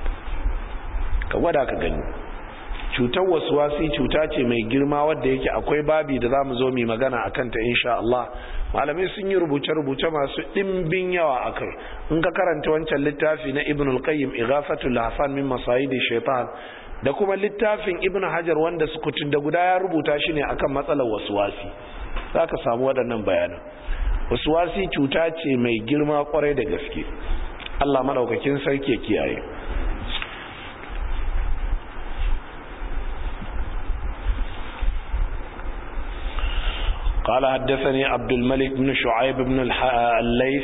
ka gwada ka gani cutar wasuwasi cuta ce mai girma wadda yake akwai babi da za mu zo mai magana a kanta insha Allah malamai sun yi rubuce-rubuce masu ɗimbin yawa a kai in ka karanta wancan littafi na ibn al-qayyim ighafatul hafan min masayidi shaitan da kuma littafin ibn hajar wanda sukutun da guda ya rubuta shi ne akan matsalar wasuwasi za ka samu waɗannan bayanan wasuwasi cuta ce mai girma kwarai da gaske Allah madaukakin sarki kiyaye قال حدثني عبد الملك بن شعيب بن الليث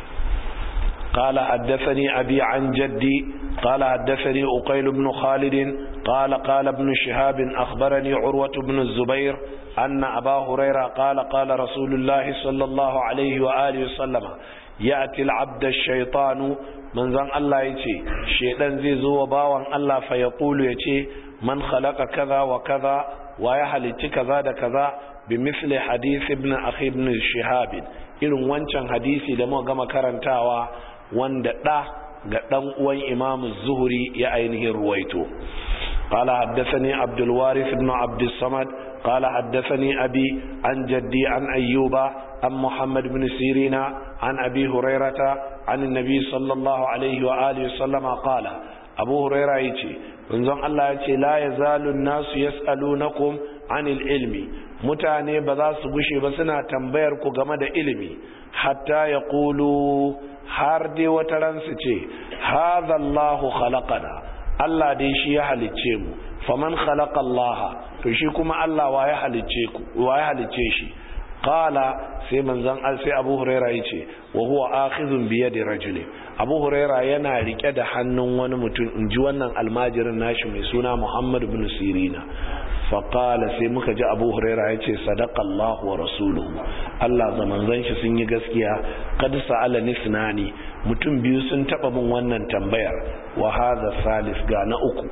قال حدثني أبي عن جدي قال حدثني أقيل بن خالد قال قال ابن شهاب أخبرني عروة بن الزبير أن أبا هريرة قال قال رسول الله صلى الله عليه وآله وسلم يأتي العبد الشيطان من زن الله يتي شيطان زي زو باوان الله فيقول يتي من خلق كذا وكذا ويحل كذا دا كذا بمثل حديث ابن أخي ابن شهاب irin wancan hadisi da muka gama karantawa wanda ɗa ga ɗan uwan imamu zuhuri ya ainihin ruwaito قال حدثني عبد الوارث بن عبد الصمد قال حدثني أبي عن جدي عن أيوب عن محمد بن سيرين عن أبي هريرة عن النبي صلى الله عليه وآله وسلم قال أبو هريرة يتي ونزون الله يتي لا يزال الناس يسألونكم عن العلم mutane ba za su gushe ba suna tambayar ku game da ilimi hatta ya kulu har dai wata ransu ce haza Allahu khalaqana Allah dai shi ya halicce mu faman khalaqa Allah to shi kuma Allah wa ya halicce ku wa ya halicce shi qala sai manzon sai Abu Huraira yace wa huwa akhidhun bi yadi rajulin Abu Huraira yana rike da hannun wani mutum inji wannan almajirin nashi mai suna Muhammad ibn Sirina faƙala sai muka ji abu huraira ya ce sadaƙallahu wa rasuluhu Allah da manzon shi sun yi gaskiya kad sa'ala nisnani mutum biyu sun taɓa min wannan tambayar wa hadha salis ga na uku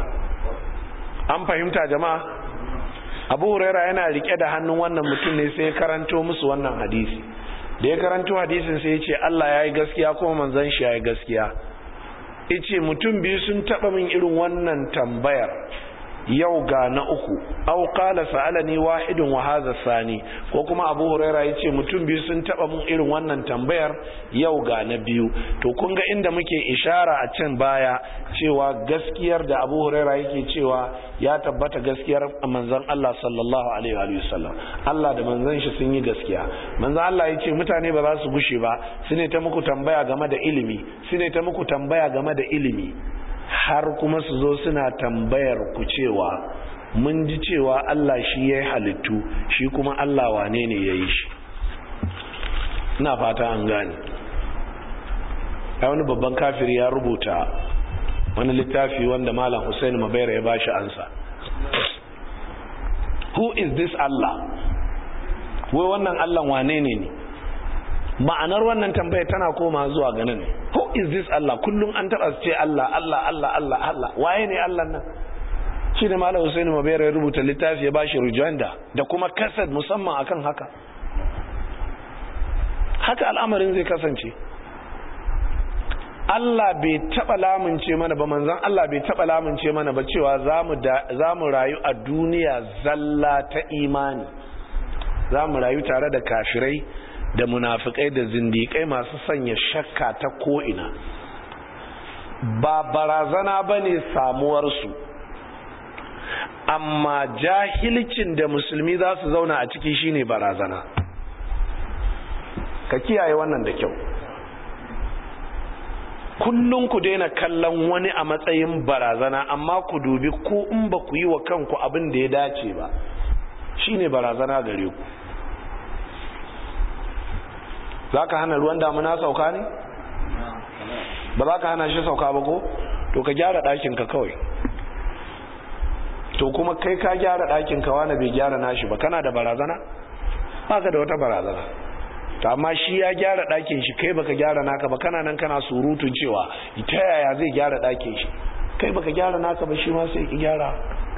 an fahimta jama'a abu huraira yana rike da hannun wannan mutum ne sai ya karanto musu wannan hadisi da ya karanto hadisin sai ya ce Allah ya yi gaskiya kuma manzon shi ya yi gaskiya ice mutum biyu sun taɓa min irin wannan tambayar yau ga na uku au qala sa'alani wahidun wa hadha sani ko kuma Abu Huraira yace mutum biyu sun taba mun irin wannan tambayar yau ga na biyu to kun ga inda muke ishara a can baya cewa gaskiyar da Abu Huraira yake cewa ya tabbata gaskiyar manzon Allah sallallahu alaihi wa sallam Allah da manzon shi sun yi gaskiya manzon Allah yace mutane ba za su gushe ba su ne ta muku tambaya game da ilimi su ne ta muku tambaya game da ilimi har kuma su zo suna tambayar ku cewa mun ji cewa Allah shi ya yi halittu shi kuma Allah wane ne ya yi shi ina fata an gane a wani babban kafiri ya rubuta wani littafi wanda malam Hussein Mabaira ya bashi ansa who is this Allah wai wannan Allah wane ne ne ma'anar wannan tambaya tana koma zuwa ganin who is this Allah kullum an taba su ce Allah Allah Allah Allah Allah waye ne Allah nan shi ne Malam Hussein Mabera ya rubuta littafi ya bashi rujanda da kuma kasad musamman akan haka haka al'amarin zai kasance Allah bai taba lamunce mana ba manzon Allah bai taba lamunce mana ba cewa za mu rayu a duniya zalla ta imani za mu rayu tare da kafirai da munafikai da zindikai masu sanya shakka ta ko'ina ba barazana ba ne samuwarsu amma jahilcin da musulmi za su zauna a ciki shine barazana ka kiyaye wannan da kyau kullum ku daina kallon wani a matsayin barazana amma ku dubi ko in ba ku yi wa kanku abin da ya dace ba shine barazana gare ku za ka hana ruwan damuna sauka ne? ba za ka hana shi sauka ba ko? to ka gyara ɗakinka kawai to kuma kai ka gyara ɗakinka wani bai gyara nashi ba kana da barazana? ba ka da wata barazana ta amma shi ya gyara ɗakin shi kai baka gyara naka ba kana nan kana surutun cewa ta yaya zai gyara ɗakin shi kai baka gyara naka ba shi ma sai ki gyara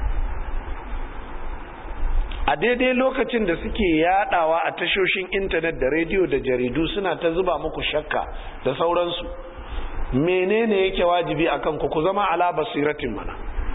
a daidai lokacin da suke yadawa a tashoshin intanet da rediyo da jaridu suna ta zuba muku shakka da sauransu menene yake wajibi akan ku ku zama ala basiratin mana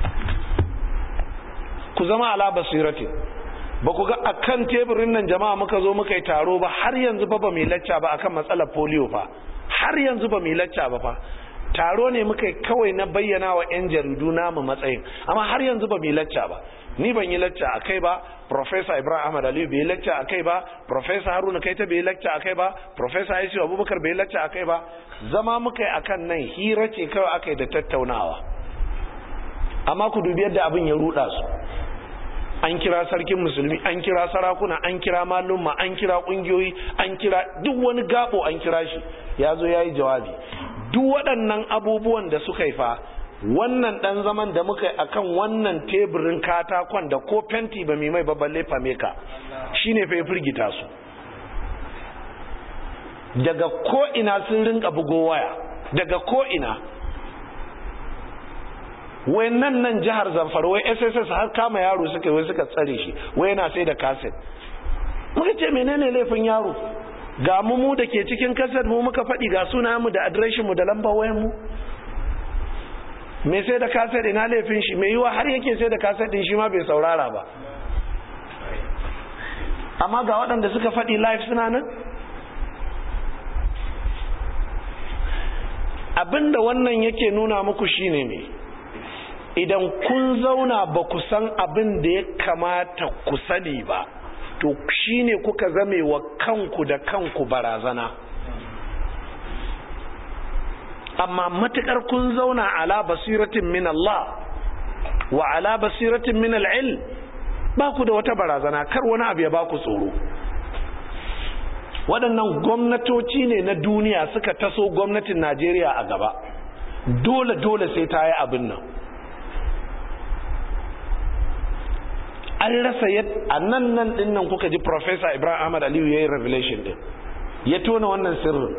ku zama ala basiratin ba ku ga akan teburin nan jama'a muka zo muka yi taro ba har yanzu ba ba mai lacca ba akan matsalar polio fa har yanzu ba mai lacca ba fa taro ne muka kawai na bayyana wa 'yan jaridu namu matsayin amma har yanzu ba mu yi lacca ba ni ban yi lacca a kai ba Professor Ibrahim Ahmad Aliyu bai yi lacca a kai ba Professor Haruna Kaita bai yi lacca a kai ba Professor Aisha Abubakar bai yi lacca a kai ba zama muka yi akan nan hira ce kawai aka yi da tattaunawa amma ku dubi yadda abin ya ruda su an kira sarkin musulmi an kira sarakuna an kira malumma an kira kungiyoyi an kira duk wani gabo an kira shi ya zo ya yi jawabi duk waɗannan abubuwan da suka yi fa wannan ɗan zaman da muka yi akan wannan teburin katakon da ko fenti ba mai mai babballe fame ka shi ne fa ya firgita su daga ko'ina sun rinka bugo waya daga ko'ina wai nan nan jihar zamfara wai sss har kama yaro suka wai suka tsare shi wai yana sai da kaset muka ce menene laifin yaro ga mu mu da ke cikin kaset mu muka faɗi ga suna mu da adireshin mu da lambar wayan mu me sai da kaset ina laifin shi mai yiwa har yake sai da kaset din shi ma bai saurara ba amma ga waɗanda suka faɗi live suna nan abinda wannan yake nuna muku shine ne idan kun zauna ba ku san abin da ya kamata ku sani ba to shine kuka zame wa kanku da kanku barazana amma matukar kun zauna ala basiratin min Allah wa ala basiratin min al'il ba ku da wata barazana kar wani abu ya ba ku tsoro waɗannan gwamnatoci ne na duniya suka taso gwamnatin Najeriya a gaba dole dole sai ta yi abin nan an rasa a nan nan din nan kuka ji Professor Ibrahim Ahmad Aliyu ya yi revelation din ya tona wannan sirrin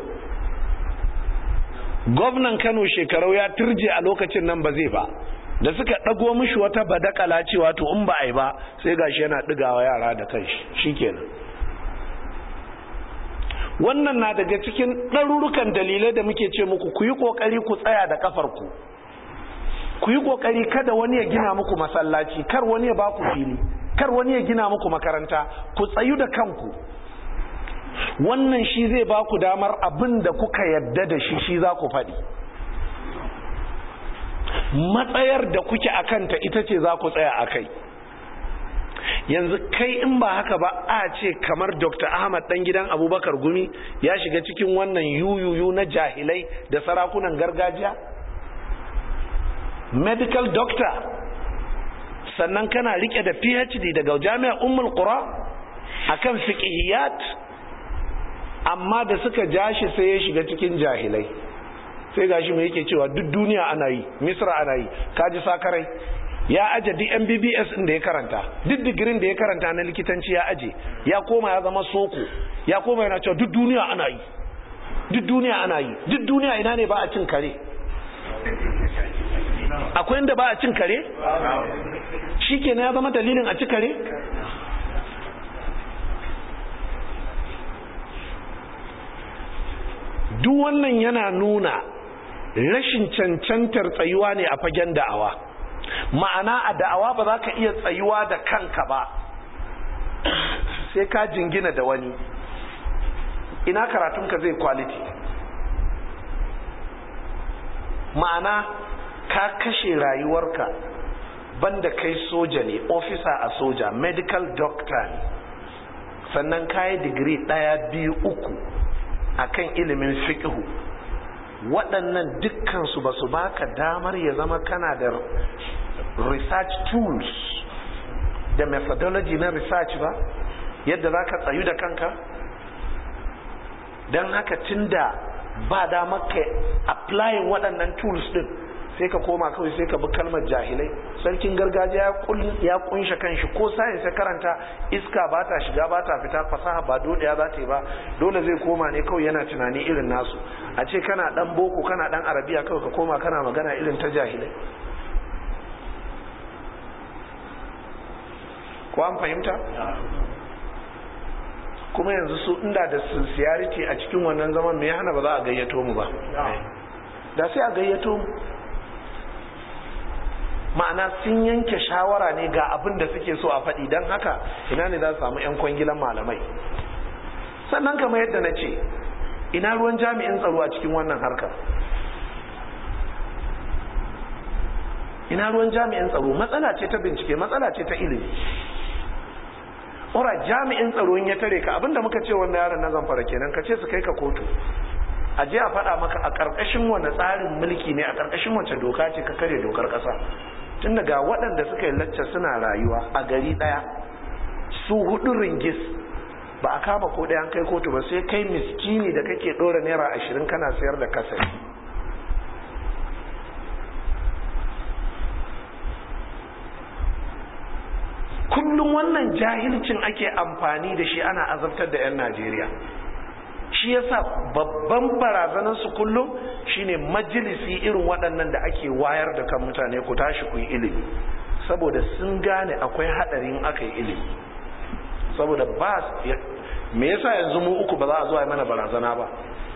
gwamnan Kano shekarau ya turje a lokacin nan ba zai ba da suka ɗago mishi wata badakala cewa to in ba a yi ba sai gashi yana ɗigawa yara da kanshi shikenan wannan na daga cikin ɗarurukan dalilai da muke ce muku ku yi ƙoƙari ku tsaya da ƙafarku ku yi ƙoƙari kada wani ya gina muku masallaci kar wani ya ba ku fili kar wani ya gina muku makaranta ku tsayu da kanku wannan shi zai ba ku damar abin da kuka yadda da shi shi za ku faɗi matsayar da kuke a kanta ita ce za ku tsaya a kai yanzu kai in ba haka ba a ce kamar dr ahmad dan gidan abubakar gumi ya shiga cikin wannan yuyuyu na jahilai da sarakunan gargajiya medical doctor sannan kana rike da phd daga jami'ar ummul qura akan fiqhiyat amma da suka jashi sai ya shiga cikin jahilai sai gashi mai yake cewa duk duniya ana yi misra ana yi kaji sakarai ya aje duk MBBS din da ya karanta duk digirin da ya karanta na likitanci ya aje ya koma ya zama soko ya koma yana cewa duk duniya ana yi duk duniya ana yi duk duniya ina ne ba a cin kare akwai inda ba a cin kare shikenan ya zama dalilin a ci kare duk wannan yana nuna rashin cancantar tsayuwa ne a fagen da'awa ma'ana a da'awa ba za ka iya tsayuwa da kanka ba sai ka jingina da wani ina karatunka zai quality ma'ana ka kashe rayuwarka banda kai soja ne officer a soja medical doctor ne sannan kayi digiri ɗaya biyu uku akan ilimin fiqhu waɗannan dukkansu ba su baka damar ya zama kana da research tools da methodology na research ba yadda za ka tsayu da kanka don haka tunda ba damar ka applying waɗannan tools ɗin sai ka koma kawai sai ka bi kalmar jahilai sarkin gargajiya ya kunshe kanshi ko sayin sai karanta iska ba ta shiga ba ta fita fasaha ba dole ya za ta yi ba dole zai koma ne kawai yana tunani irin nasu a ce kana dan boko kana dan arabiya kawai ka koma kana magana irin ta jahilai ko an fahimta kuma yanzu su inda da sincerity a cikin wannan zaman me ya hana ba za a gayyato mu ba da sai a gayyato mu ma'ana sun yanke shawara ne ga abin da suke so a faɗi don haka ina ne za su samu 'yan kwangilan malamai sannan kamar yadda na ce ina ruwan jami'in tsaro a cikin wannan harkar ina ruwan jami'in tsaro matsala ce ta bincike matsala ce ta ilimi ora jami'in tsaro ya tare ka abinda muka ce wannan yaron na zamfara kenan ka ce su kai ka kotu a je a faɗa maka a ƙarƙashin wani tsarin mulki ne a ƙarƙashin wace doka ce ka kare dokar ƙasa tun daga waɗanda suka yi lacca suna rayuwa a gari ɗaya su hudu ringis ba a kama ko ɗaya an kai kotu ba sai kai miskini da kake ɗora naira ashirin kana sayar da kasari kullum wannan jahilcin ake amfani da shi ana azabtar da 'yan najeriya shi yasa babban barazanarsu kullum shine majalisi irin waɗannan da ake wayar da kan mutane ku tashi ku yi ilimi saboda sun gane akwai haɗarin aka yi ilimi saboda ba me yasa yanzu mu uku ba za a zuwa mana barazana ba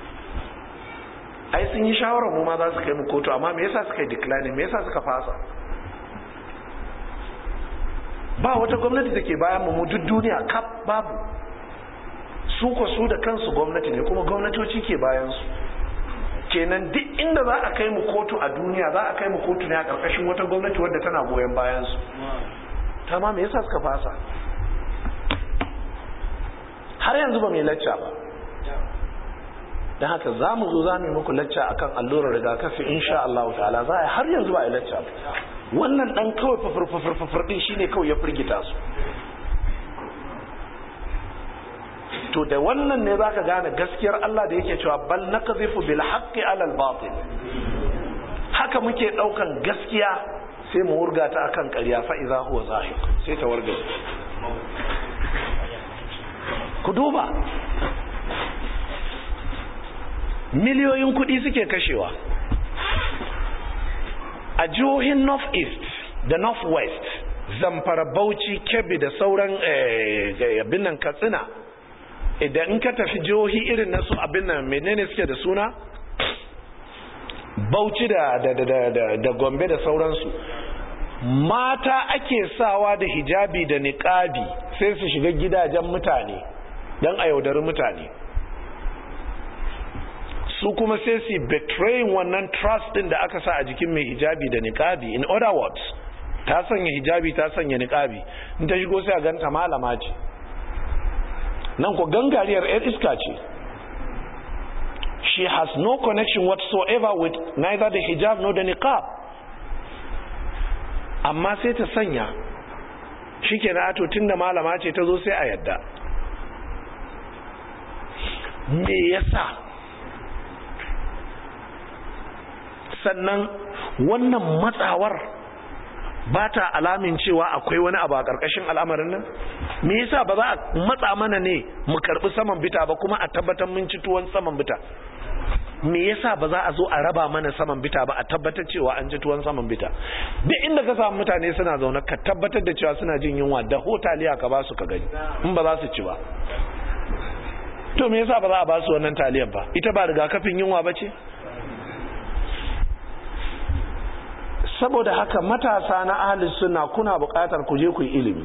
ai sun yi shawarar mu ma za su kai mu kotu amma me yasa suka yi declining me yasa suka fasa ba wata gwamnati da ke bayan mu duk duniya kaf babu su ko su da kansu gwamnati ne kuma gwamnatoci ke bayan su kenan duk inda za a kai mu kotu a duniya za a kai mu kotu ne a karkashin wata gwamnati wadda tana goyon bayan su ta ma me yasa suka fasa har yanzu ba mai lacca ba don haka za mu zo za mu yi muku lacca akan allurar rigakafi insha Allah ta'ala za a har yanzu ba a yi lacca ba wannan dan kawai fafar din shine kawai ya firgita su to da wannan ne zaka gane gaskiyar Allah da yake cewa bal nakzifu bil haqqi ala al batil haka muke daukan gaskiya sai mu wurga ta akan ƙarya fa idza huwa zahiq sai ta warga ku duba miliyoyin kuɗi suke kashewa a jihohin north east da north west zamfara bauchi kebbi da sauran abin nan katsina idan in ka tafi jihohi irin na su abin nan menene suke da suna bauchi da, da, da, da, da gombe da sauransu mata ake sawa da hijabi da niƙabi sai su shiga gidajen mutane don a yaudari mutane su kuma sai su betraying wannan trust din da aka sa a jikin mai hijabi da niqabi in other words ta sanya hijabi ta sanya niqabi in ta shigo sai a ganta malama ce nan ko gangariyar yar iska ce she has no connection whatsoever with neither the hijab nor the niqab amma sai ta sanya shikenan ato tunda malama ce ta zo sai a yadda me yasa sannan wannan matsawar ba ta alamin cewa akwai wani abu a ƙarƙashin al'amarin nan me yasa ba za a matsa mana ne mu karɓi saman bita ba kuma a tabbatar mun ci tuwon saman bita me yasa ba za a zo a raba mana saman bita ba a tabbatar cewa an ci tuwon saman bita duk inda ka samu mutane suna zaune ka tabbatar da cewa suna jin yunwa da hotaliya ka ba su ka gani in ba za su ci ba to me yasa ba za a ba su wannan taliyar ba ita ba rigakafin yunwa ba ce saboda haka matasa na ahalin suna kuna buƙatar ku je ku yi ilimi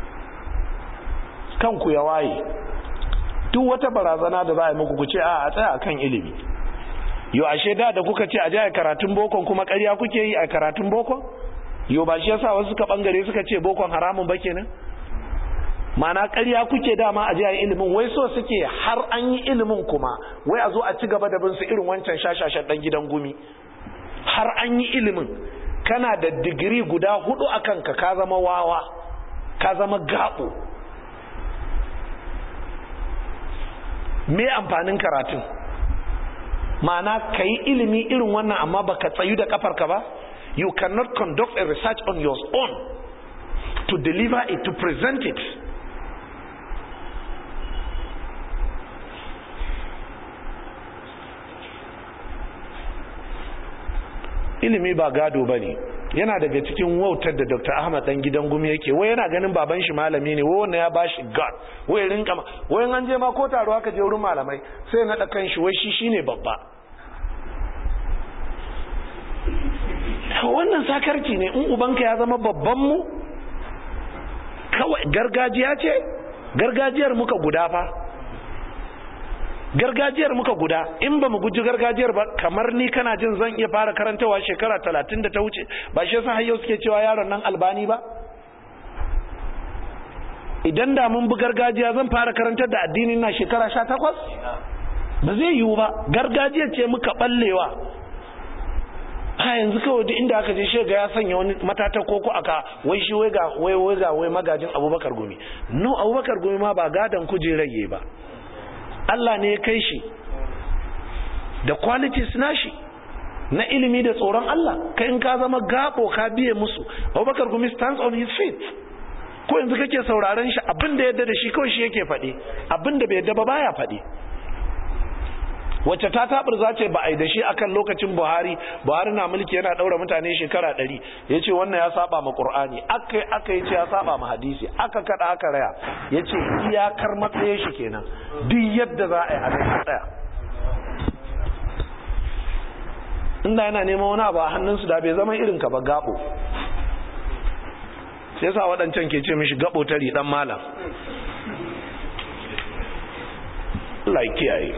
kanku ya waye duk wata barazana da za a yi muku ku ce a a tsaya akan ilimi yo ashe da da kuka ce a je a karatun bokon kuma ƙarya kuke yi a karatun bokon yo ba shi yasa wasu suka bangare suka ce bokon haramun ba kenan mana ƙarya kuke dama a je a yi ilimin wai so suke har an yi ilimin kuma wai a zo a ci gaba da bin su irin wancan shashashan dan gidan gumi har an yi ilimin kana da digiri guda hudu a kanka ka zama wawa ka zama gaɓo me amfanin karatun ma'ana ka yi ilimi irin wannan amma ba ka tsayu da kafarka ba you cannot conduct a research on your own to deliver it to present it ilimi ba gado ba ne yana daga cikin wautar da dr ahmad dan gidan gumi yake wai yana ganin baban shi malami ne wai wannan ya bashi god wai rinka wai an je ma ko taro aka je wurin malamai sai na kan shi wai shi shine babba wannan sakarci ne in ubanka ya zama babban mu kawai gargajiya ce gargajiyar muka guda fa gargajiyar muka guda in ba mu guji gargajiyar ba kamar ni kana jin zan iya fara karantawa shekara talatin da ta wuce ba shi yasa har yau suke cewa yaron nan albani ba idan da mun bi gargajiya zan fara karantar da addinin na shekara sha takwas ba zai yiwu ba gargajiyar ce muka ballewa a yanzu kawai duk inda aka je shi ga ya sanya wani matata koko aka wai shi wai ga wai wai ga wai magajin abubakar gumi no abubakar gumi ma ba gadan kujerar ba Allah ne ya kai shi da qualities nashi na ilimi da tsoron Allah kai in ka zama gabo ka biye musu abubakar gumi stands on his feet ko yanzu kake sauraron shi abin da yadda da shi kawai shi yake faɗi abin da bai yadda ba baya faɗi wacce ta tabar za ce ba a yi da shi akan lokacin buhari buhari na mulki yana ɗaura mutane shekara ɗari ya ce wannan ya saba ma ƙur'ani aka yi aka yi ce ya saba ma hadisi aka kaɗa aka raya ya ce iyakar matsayin shi kenan duk yadda za a yi a nan tsaya inda yana neman wani abu a hannunsu da bai zama irin ka ba gabo sai sa waɗancan ke ce mishi gabo tari ɗan malam Allah kiyaye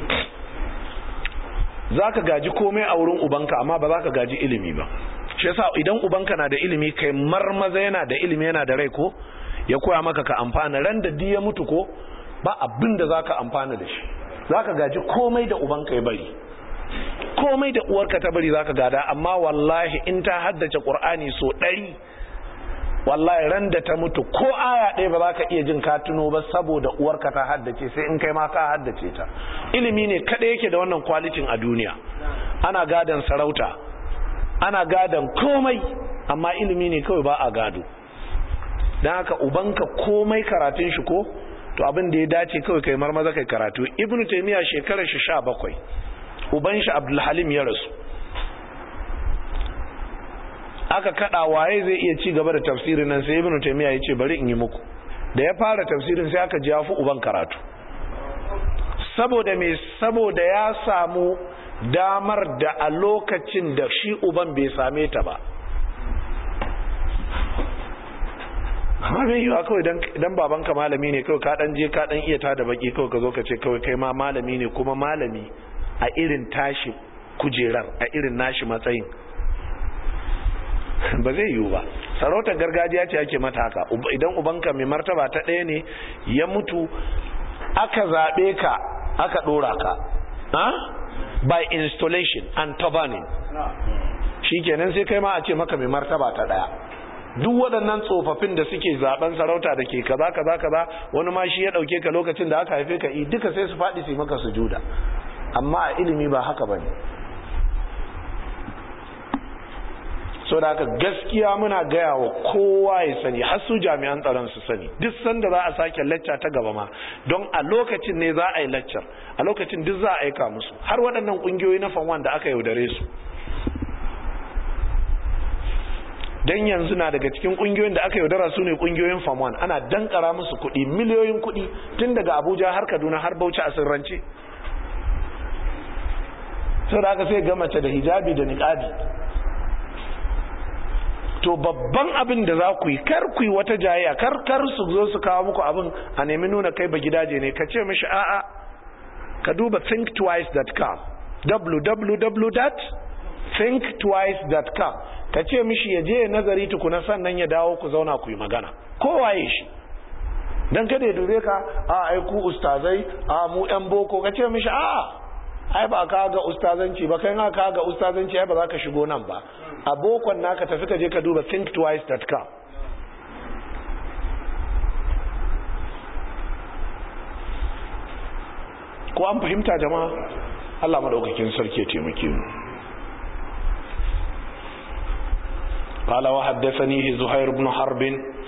za ka gaji komai a wurin ubanka amma ba za ka gaji ilimi ba shi yasa idan ubanka na da ilimi kai marmaza yana da ilimi yana da rai ko ya koya maka ka amfana ran da ya mutu ko ba abin da za ka amfana da shi za ka gaji komai da ubanka ya bari komai da uwarka ta bari za ka gada amma wallahi in ta haddace ƙur'ani so ɗari wallahi ran da ta mutu ko aya ɗaya ba za ka iya jin ka tuno ba saboda uwarka ta haddace sai in kai ma ka haddace ta ilimi ne kaɗai yake da wannan kwalitin a duniya ana gadon sarauta ana gadon komai amma ilimi ne kawai ba a gado don haka ubanka komai karatun shi ko to abin da ya dace kawai kai marmaza kai karatu ibnu taymiya shekarar shi sha bakwai uban shi abdulhalim ya rasu aka kada waye zai iya ci gaba da tafsirin nan sai ibnu taymiya yace bari in yi muku da ya fara tafsirin sai aka ji yafi uban karatu saboda me saboda ya samu damar da a lokacin da shi uban bai same ta ba amma bai yiwa kawai dan babanka malami ne kawai ka dan je ka dan iya tada baki kawai ka zo ka ce kawai kai ma malami ne kuma malami a irin tashi kujerar a irin nashi matsayin ba zai yiwu ba sarautar gargajiya ce ake mata haka idan ubanka mai martaba ta ɗaya ne ya mutu aka zaɓe ka aka ɗora ka by installation and turbaning shi kenan sai kai ma a ce maka mai martaba ta ɗaya duk waɗannan tsofaffin da suke zaben sarauta da ke kaza kaza kaza wani ma shi ya ɗauke ka lokacin da aka haife ka duka sai su faɗi su maka sujuda amma a ilimi ba haka bane so da haka gaskiya muna gaya wa kowa ya sani har su jami'an tsaron su sani duk sanda za a sake lacca ta gaba ma don a lokacin ne za a yi laccar a lokacin duk za a aika musu har waɗannan ƙungiyoyi na fanwan da aka yaudare su don yanzu na daga cikin ƙungiyoyin da aka yaudara su ne ƙungiyoyin fanwan ana dankara musu kuɗi miliyoyin kuɗi tun daga abuja har kaduna har bauchi a sirrance sau da aka sai ga mace da hijabi da niƙabi to babban abin da za ku yi kar ku yi wata jayayya kar kar su zo su kawo muku abin a nemi nuna kai ba gidaje ne ka ce mishi a'a ka duba thinktwice.com www.thinktwice.com ka ce mishi ya je nazari tukuna sannan ya dawo ku zauna ku yi magana kowaye shi dan kada ya dube ka a ai ku ustazai a mu yan boko ka ce mishi a'a ai ba ka ga ustazanci ba kai ka ga ustazanci ai ba za ka shigo nan ba a bokon naka tafi ka je ka duba thinktwice.com ko an fahimta jama'a Allah madaukakin sarki ya taimake mu قال وحدثنيه زهير بن حرب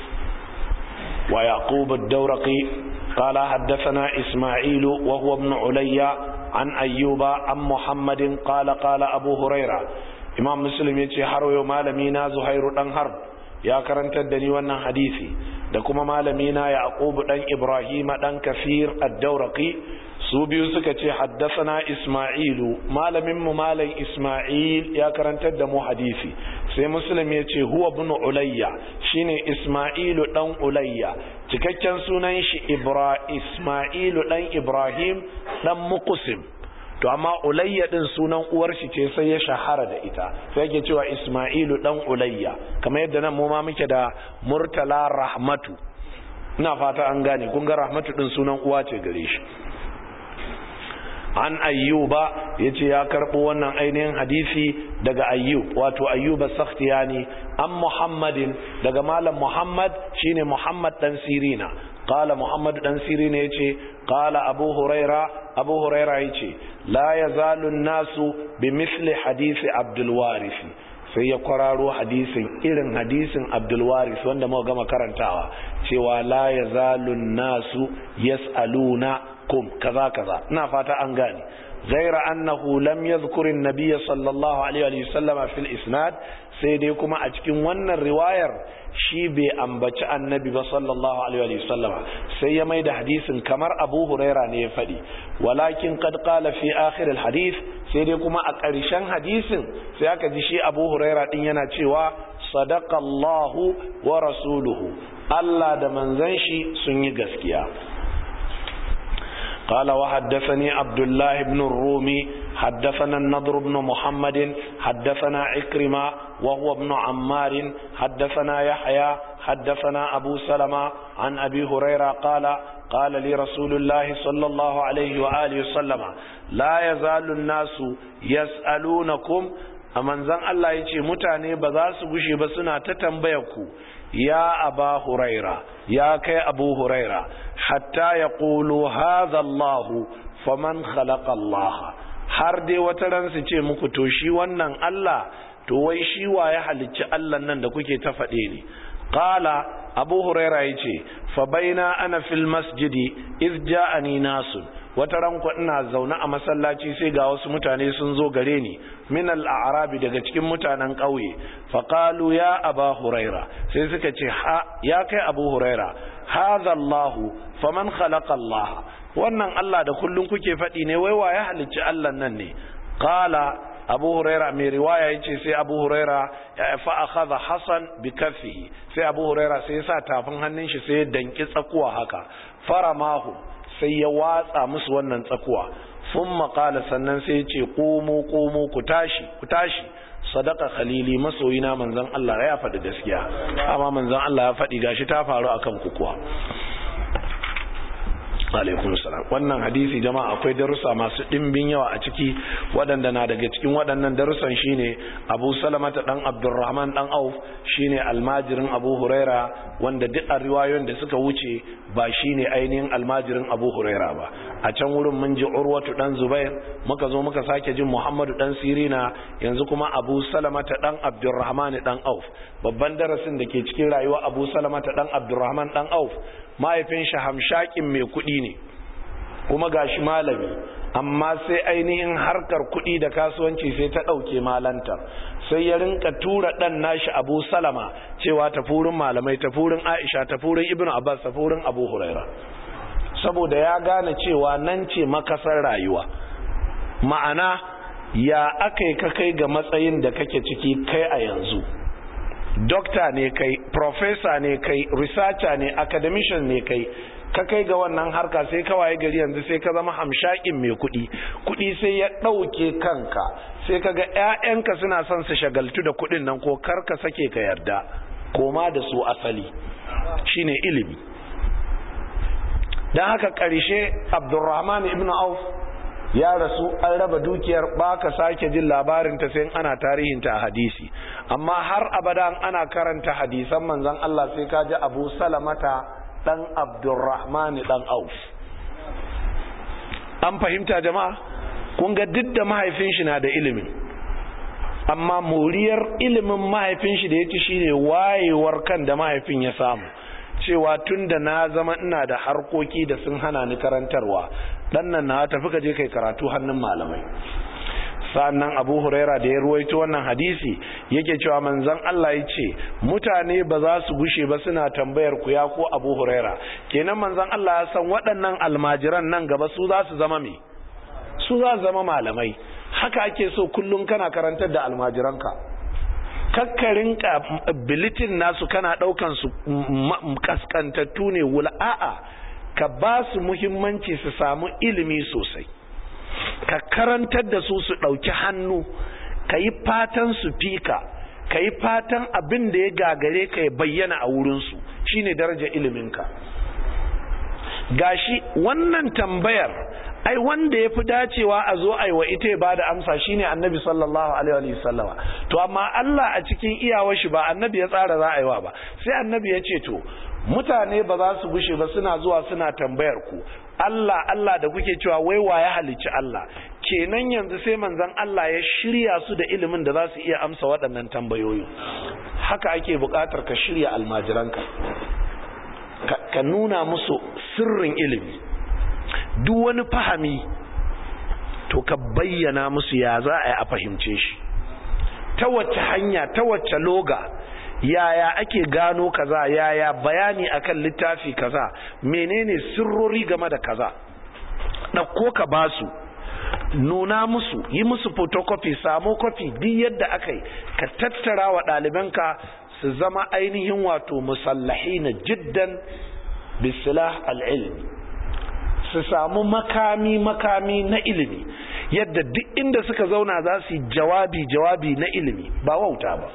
ويعقوب الدورقي قال حدثنا إسماعيل وهو ابن علي عن أيوب عن محمد قال قال أبو هريرة imam muslim ya ce har yau malami na zuhairu dan harb ya karantar da ni wannan hadisi da kuma malami na yaqub dan ibrahima dan kafir ad-dawraqi su biyu suka ce haddathana isma'ilu malamin mu malam isma'il ya karantar da mu hadisi sai muslim ya ce huwa bin ulayya shine isma'ilu dan ulayya cikakken sunan shi ibra isma'ilu dan ibrahim dan muqsim to amma ulayya din sunan uwar shi ce sai ya shahara da ita sai yake cewa isma'ilu dan ulayya kamar yadda nan mu ma muke da murtala rahmatu ina fata an gane kun ga rahmatu din sunan uwa ce gare shi an ayyuba yace ya karbo wannan ainihin hadisi daga ayyub wato ayyuba sakhtiyani an muhammadin daga malam muhammad shine muhammad dan sirina qala muhammad dan sirina yace qala abu huraira abu huraira yace la yazalu an-nasu bimithli hadisi abdul waris sai ya kwararo hadisin irin hadisin abdul waris wanda muka gama karantawa cewa la yazalu an-nasu yas'aluna kum kaza kaza ina fata an gane ghaira annahu lam yadhkur an-nabiy sallallahu alaihi wa sallam fil isnad sai dai kuma a cikin wannan riwayar shi bai ambaci annabi ba sallallahu alaihi wa sallam sai ya maida hadisin kamar Abu Huraira ne ya fadi walakin qad qala fi akhir al-hadith sai dai kuma a ƙarshen hadisin sai aka ji shi Abu Huraira din yana cewa sadaqa Allahu wa rasuluhu Allah da manzon shi sun yi gaskiya قال وحدثني عبد الله بن الرومي حدثنا النضر بن محمد حدثنا عكرمة وهو ابن عمار حدثنا يحيى حدثنا أبو سلمة عن أبي هريرة قال قال لي رسول الله صلى الله عليه وآله وسلم لا يزال الناس يسألونكم aman zan Allah ya ce mutane ba za su gushe ba suna ta tambaya ku ya aba huraira ya kai abu huraira hatta ya ƙulu Allahu faman khalaqa Allah har dai wata ran su ce muku to shi wannan Allah to wai shi wa ya halicci Allah nan da kuke ta faɗe ne qala abu huraira yace fa baina ana fil masjidi iz ja'ani nasun wata ranko ina zaune a masallaci sai ga wasu mutane sun zo gare ni min al-a'rabi daga cikin mutanen ƙauye fa qalu ya aba huraira sai suka ce ha ya kai abu huraira hadha Allah faman khalaqa Allah wannan Allah da kullun kuke faɗi ne wai wa ya halicci Allah nan ne qala abu huraira mai riwaya yace sai abu huraira fa akhadha hasan bi kaffihi sai abu huraira sai ya sa tafin hannun shi sai ya danki tsakuwa haka faramahu sai ya watsa musu wannan tsakuwa sun maƙala sannan sai ya ce ƙomo ƙomo ku tashi ku tashi sadaka khalili masoyina manzon Allah ya faɗi gaskiya amma manzon Allah ya faɗi gashi ta faru akan ku kuwa alaikum salam wannan hadisi jama'a akwai darussa masu ɗimbin yawa a ciki waɗanda na daga cikin waɗannan darussan shine Abu Salamata dan Abdurrahman dan Auf shine almajirin Abu Huraira wanda duk a riwayoyin da suka wuce ba shine ainihin almajirin Abu Huraira ba a can wurin mun ji Urwatu dan Zubair muka zo muka sake jin Muhammadu dan Sirina yanzu kuma Abu Salamata dan Abdurrahman dan Auf babban darasin da ke cikin rayuwa Abu Salamata dan Abdurrahman dan Auf mahaifin shi hamshakin mai kuɗi ne kuma gashi malami amma sai ainihin harkar kuɗi da kasuwanci sai ta ɗauke malanta sai ya rinka tura ɗan nashi abu salama cewa tafurin malamai tafurin aisha tafurin ibn abbas tafurin abu huraira saboda ya gane cewa nan ce makasar rayuwa ma'ana ya aka yi ka kai ga matsayin da kake ciki kai a yanzu dokta ne kai professor ne kai researcher ne academician ne kai ka kai ga wannan harka sai ka waye gari yanzu sai ka zama hamshakin mai kuɗi kuɗi sai ya ɗauke kanka sai ka ga 'ya'yanka suna son su shagaltu da kuɗin nan ko kar ka sake ka yarda koma da su asali shine ilimi don haka ƙarshe abdurrahman ibn auf ya rasu an raba dukiyar baka sake jin labarin ta sai ana tarihinta a hadisi amma har abada ana karanta hadisan manzon Allah sai ka ji Abu Salamata dan Abdurrahman dan Auf an fahimta jama'a kun ga duk da mahaifin shi na da ilimin amma moriyar ilimin mahaifin shi da ya ci shine wayewar kan da mahaifin ya samu cewa tun da na zama ina da harkoki da sun hana ni karantarwa dan nan na tafi ka je kai karatu hannun malamai sannan abu huraira da ya ruwaito wannan hadisi yake cewa manzon Allah ya ce mutane ba za su gushe ba suna tambayar ku ya ko abu huraira kenan manzon Allah ya san waɗannan almajiran nan gaba su za su zama me su za su zama malamai haka ake so kullum kana karantar da almajiranka kakkarin bilitin nasu kana daukan su kaskantattu ne wula a'a ka ba su muhimmanci su samu ilimi sosai ka karantar da su su dauki hannu ka yi fatan su fika ka yi fatan abin da ya gagare ka ya bayyana a wurinsu shine daraja iliminka gashi wannan tambayar ai wanda ya fi dacewa a zo aiwa ita ya ba da amsa shine annabi sallallahu alaihi wasallama to amma Allah a cikin iyawar shi ba annabi ya tsara za a yi wa ba sai annabi ya ce to mutane ba za su gushe ba suna zuwa suna tambayar ku Allah Allah da kuke cewa wai wa ya halicci Allah kenan yanzu sai manzon Allah ya shirya su da ilimin da za su iya amsa waɗannan tambayoyi haka ake buƙatar ka shirya almajiranka ka nuna musu sirrin ilimi duk wani fahami to ka bayyana musu ya za a yi a fahimce shi ta wacce hanya ta wacce loga yaya ake gano kaza yaya bayani akan littafi kaza menene sirrori game da kaza ɗauko ka basu nuna musu yi musu photocopy samo copy duk yadda aka yi ka tattara wa ɗalibanka su zama ainihin wato musallahi na jiddan bisilah al'ilmi su samu makami makami na ilimi yadda duk inda suka zauna za su yi jawabi jawabi na ilimi ba wauta ba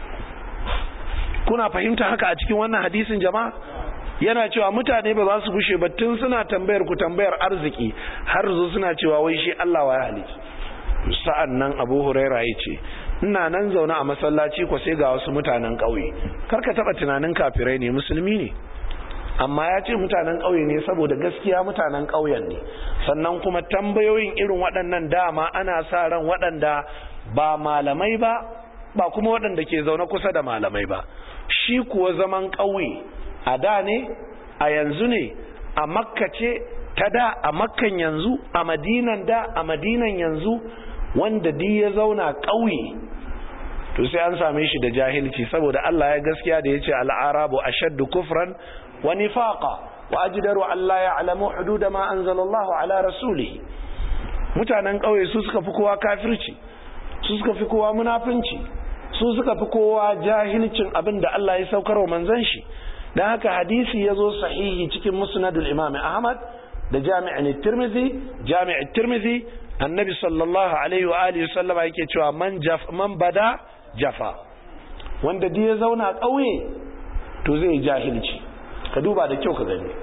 kuna fahimta haka a cikin wannan hadisin jama'a yana cewa mutane ba za su gushe ba tun suna tambayar ku tambayar arziki har zo suna cewa wai shi Allah wa ya halici sa'an nan Abu Huraira ya ce ina nan zaune a masallaci ko sai ga wasu mutanen ƙauye karka taba tunanin kafirai ne musulmi ne amma ya ce mutanen ƙauye ne saboda gaskiya mutanen ƙauyen ne sannan kuma tambayoyin irin waɗannan dama ana sa ran waɗanda ba malamai ba ba kuma waɗanda ke zaune kusa da malamai ba shi kuwa zaman ƙauye a da ne a yanzu ne a makka ce ta da a makkan yanzu a madinan da a madinan yanzu wanda di ya zauna ƙauye to sai an same shi da jahilci saboda Allah ya gaskiya da ya ce al'arabu ashaddu kufran wa nifaqa wa ajdaru an la ya'lamu hudud ma anzalallahu ala rasulihi mutanen ƙauye su suka fi kowa kafirci su suka fi kowa munafinci su suka fi kowa jahilcin abin da Allah ya saukar wa manzon shi dan haka hadisi ya zo sahihi cikin musnadul imam ahmad da jami'in tirmidhi jami'in tirmidhi annabi sallallahu alaihi wa alihi sallama yake cewa man jaf man bada jafa wanda duk ya zauna ƙauye to zai jahilci ka duba da kyau ka gani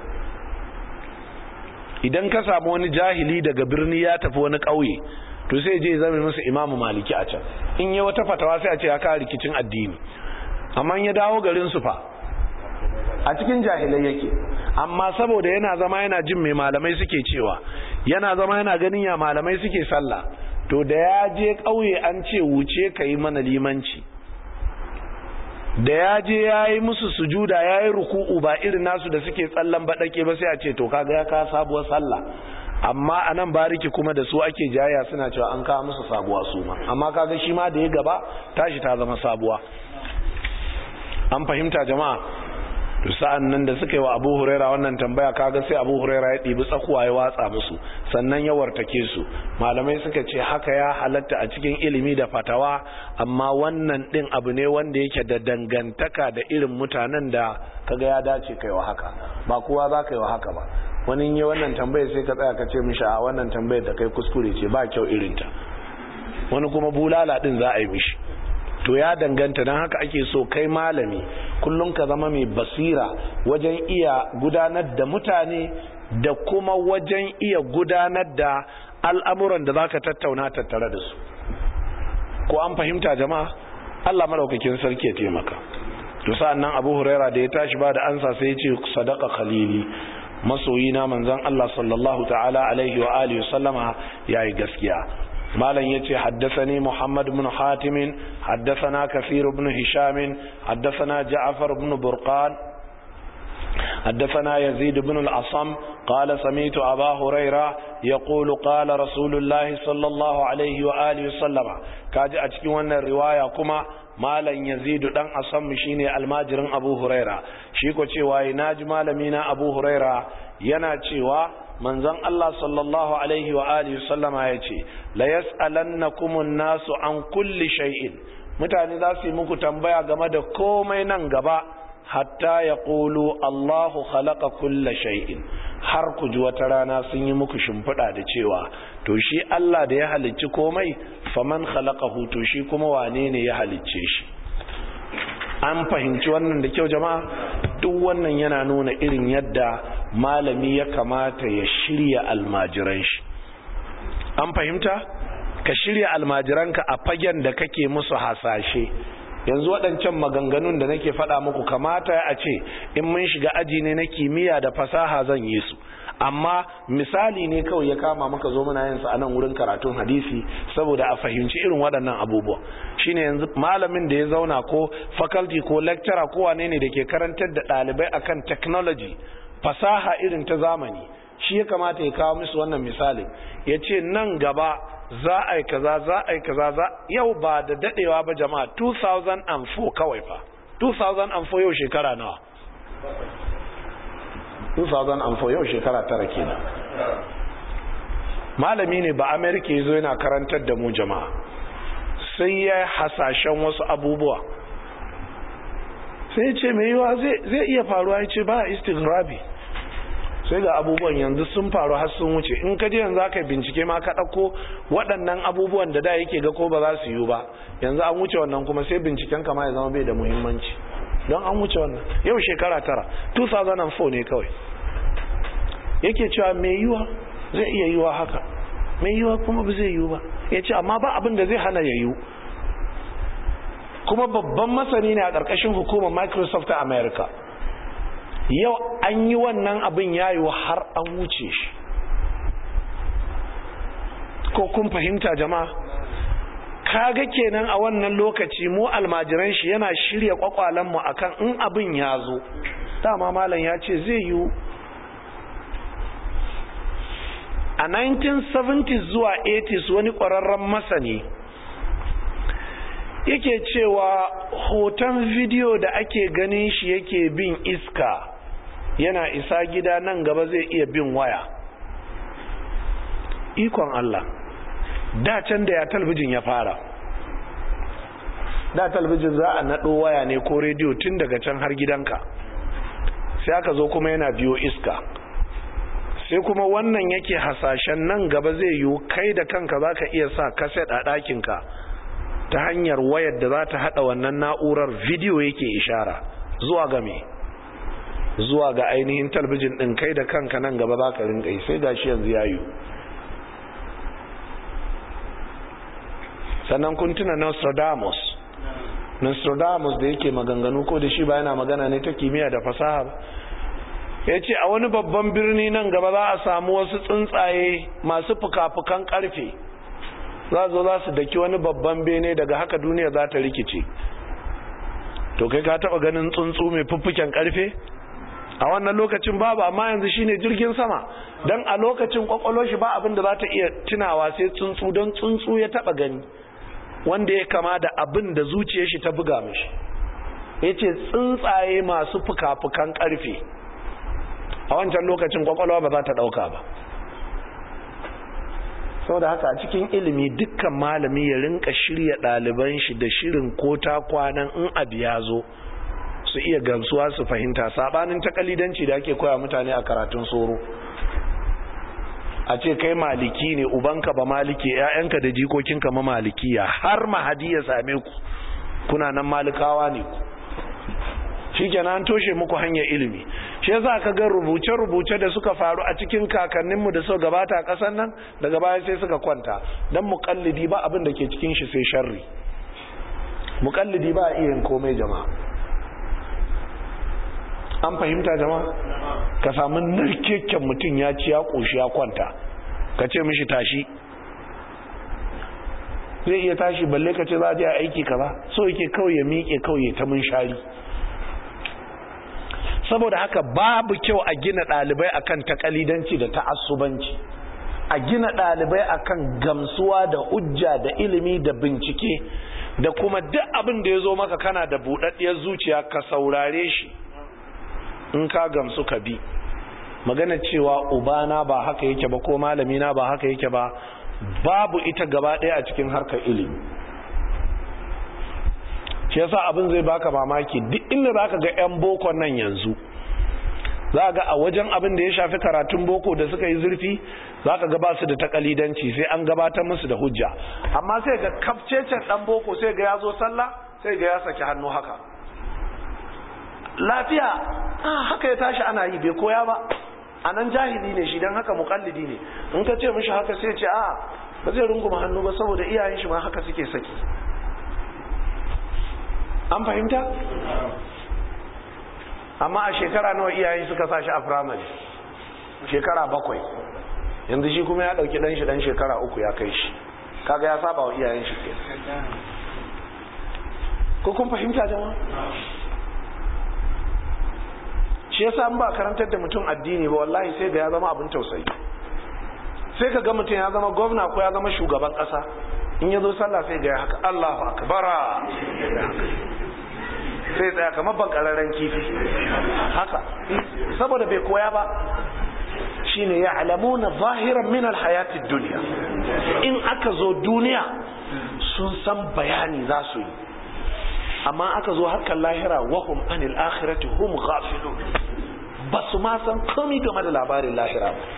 idan ka samu wani jahili daga birni ya tafi wani ƙauye to sai je zama musu imamu maliki a can in yi wata fatawa sai a ce ya kawo rikicin addini amma ya dawo garin su fa a cikin jahilai yake amma saboda yana zama yana jin mai malamai suke cewa yana zama yana ganin ya malamai suke sallah to da ya je ƙauye an ce wuce ka yi mana limanci da ya je ya yi musu sujuda ya yi ruku'u ba irin nasu da suke tsallan baɗake ba sai a ce to kaga ya ka sabuwar sallah amma a nan bariki kuma da su ake jaya suna cewa an kawo musu sabuwa su ma amma kaga shi ma da ya gaba tashi ta zama sabuwa an fahimta jama'a to sa'an nan da suka yi wa abu huraira wannan tambaya kaga sai abu huraira ya ɗibi tsakuwa ya watsa musu sannan ya wartake su malamai suka ce haka ya halatta a cikin ilimi da fatawa amma wannan ɗin abu ne wanda yake da dangantaka da irin mutanen da kaga ya dace kai wa haka ba kowa za ka yi wa haka ba wani yi wannan tambayar sai ka tsaya ka ce mishi a wannan tambayar da kai kuskure ce ba kyau irinta wani kuma bulala ɗin za a yi mishi to ya danganta don haka ake so kai malami kullum ka zama mai basira wajen iya gudanar da mutane da kuma wajen iya gudanar da al'amuran da za ka tattauna tattare da su ko an fahimta jama'a Allah maraukakin sarki ya taimaka to sa'an nan abu huraira da ya tashi ba da ansa sai ya ce sadaka khalili masoyina manzon Allah sallallahu ta'ala alaihi wa alihi sallama yayi gaskiya مالا يتي حدثني محمد بن حاتم حدثنا كثير بن هشام حدثنا جعفر بن برقان حدثنا يزيد بن الأصم قال سميت أبا هريرة يقول قال رسول الله صلى الله عليه وآله وسلم كاجي أتكي وانا الرواية كما مالا يزيد دان أصم شيني الماجر أبو هريرة شيكو تشيواي ناج مالمينا أبو هريرة ينا تشيوا manzon Allah sallallahu alaihi wa alihi sallama ya ce la yas'alannakumun nasu an kulli shay'in mutane za su yi muku tambaya game da komai nan gaba hatta ya ƙulu Allahu khalaqa kulla shay'in har ku ji wata rana sun yi muku shimfiɗa da cewa to shi Allah da ya halicci komai faman khalaqahu to shi kuma wane ne ya halicce shi an fahimci wannan da kyau jama'a duk wannan yana nuna irin yadda malami ya kamata ya shirya almajiran shi an fahimta ka shirya almajiranka a fagen da kake musu hasashe yanzu waɗancan maganganun da nake faɗa muku kamata a ce in mun shiga aji ne na kimiyya da fasaha zan yi su amma misali ne kawai ya kama maka zo muna yin sa a nan wurin karatun hadisi saboda a fahimci irin waɗannan abubuwa shine yanzu malamin da ya zauna ko faculty ko lecturer ko wane ne da ke karantar da ɗalibai akan technology fasaha irin ta zamani shi ya kamata ya kawo musu wannan misali ya ce nan gaba za a yi kaza za a yi kaza za yau ba da dadewa ba jama'a 2004 kawai fa 2004 yau shekara nawa 2004 yau shekara tara kenan malami ne ba amerika ya zo yana karantar da mu jama'a sai ya hasashen wasu abubuwa sai ya ce mai yiwa zai iya faruwa ya ce ba istighrabi sai ga abubuwan yanzu sun faru har sun wuce in ka je yanzu aka bincike ma ka ɗauko waɗannan abubuwan da da yake ga ko ba za su yiwu ba yanzu an wuce wannan kuma sai binciken kama ya zama bai da muhimmanci don an wuce wannan yau shekara tara 2004 ne kawai yake cewa mai yiwa zai iya yiwa haka mai yiwa kuma ba zai yiwu ba ya ce amma ba abin da zai hana ya yiwu kuma babban masani ne a ƙarƙashin hukumar microsoft a america yau an yi wannan abin yayo har an wuce shi ko kun fahimta jama'a kaga kenan a wannan lokaci mu almajiran shi yana shirya kwakwalenmu akan in abin ya zo dama malam ya ce zai yi a 1970s zuwa 80s wani ƙwararren masani yake cewa hoton bidiyo da ake ganin shi yake bin iska yana isa gida nan gaba zai iya bin waya ikon Allah da can da ya talbijin ya fara da talbijin za a naɗo waya ne ko rediyo tun daga can har gidanka sai aka zo kuma yana biyo iska sai kuma wannan yake hasashen nan gaba zai yiwu kai da kanka za ka iya sa kaset a ɗakinka ta hanyar wayar da za ta haɗa wannan na'urar bidiyo yake ishara zuwa ga me zuwa ga ainihin talbijin ɗin kai da kanka nan gaba za ka rinka yi sai gashi yanzu ya yiwu sannan kun tuna Nostradamus Nostradamus da yake maganganu ko da shi ba yana magana ne ta kimiyya da fasaha ba ya ce a wani babban birni nan gaba za a samu wasu tsuntsaye masu fuka-fukan karfe za zo za su daki wani babban bene daga haka duniya za ta rikice to kai ka taba ganin tsuntsu mai fuffuken karfe a wannan lokacin babu amma yanzu shine jirgin sama don a lokacin kwakwalo shi ba abin da za ta iya tunawa sai tsuntsu don tsuntsu ya taba gani wanda ya kama da abin da zuciyar shi ta buga mishi ya ce tsuntsaye masu fuka-fukan karfe a wancan lokacin kwakwalwa ba za ta dauka ba sau da haka a cikin ilimi dukkan malami ya rinka shirya ɗaliban shi da shirin ko ta kwanan in abu ya zo su iya gamsuwa su fahimta sabanin takalidanci da ake koya mutane a karatun soro a ce kai maliki ne ubanka ba maliki ƴaƴanka da jikokinka ma malikiya har mahadi ya same ku kuna nan malikawa ne ku shikenan an toshe muku hanyar ilimi shi yasa ka ga rubuce-rubuce da suka faru a cikin kakanninmu da suka gabata a ƙasar nan daga baya sai suka kwanta dan muƙallidi ba abin da ke cikin shi sai sharri muƙallidi ba iya yin komai jama'a an fahimta jama'a ka samu narkeken mutum ya ci ya ƙoshi ya kwanta ka ce mishi tashi zai iya tashi balle ka ce za a je aiki kaza so yake kawai ya miƙe kawai ta mun shari saboda haka babu kyau a gina ɗalibai akan takalidanci da ta'assubanci a gina ɗalibai akan gamsuwa da hujja da ilimi da bincike da kuma duk abin da ya zo maka kana da buɗaɗɗiyar zuciya ka saurare shi in ka gamsu ka bi magana cewa ubana ba haka yake ba ko malamina ba haka yake ba babu ita gaba ɗaya a cikin harkar ilimi shi yasa abin zai baka mamaki duk inda zaka ga yan boko nan yanzu za ga a wajen abin da ya shafi karatun boko da suka yi zurfi za ka gaba su da takalidanci sai an gabatar musu da hujja amma sai ga kafcecen dan boko sai ga ya zo sallah sai ga ya saki hannu haka lafiya ah haka ya tashi ana yi bai koya ba a nan jahili ne shi don haka mukallidi ne in ka ce mishi haka sai ce a ba zai runguma hannu ba saboda iyayen shi ma haka suke saki an fahimta amma a shekara nawa iyayen suka sa shi a firamare shekara bakwai yanzu shi kuma ya dauki dan shi dan shekara uku ya kai shi kaga ya saba wa iyayen shi ke ko kun fahimta jama'a shi yasa an ba karantar da mutum addini ba wallahi sai ga ya zama abin tausayi sai ka ga mutum ya zama gwamna ko ya zama shugaban kasa in ya zo sallah sai ga ya haka Allahu akbara sai tsaya kamar bankararren kifi haka saboda bai koya ba shine ya alamuna zahiran min alhayatid duniya in aka zo duniya sun san bayani za su yi amma aka zo harkar lahira wahum anil akhirati hum ghafilun ba su ma san komai game da labarin lahira ba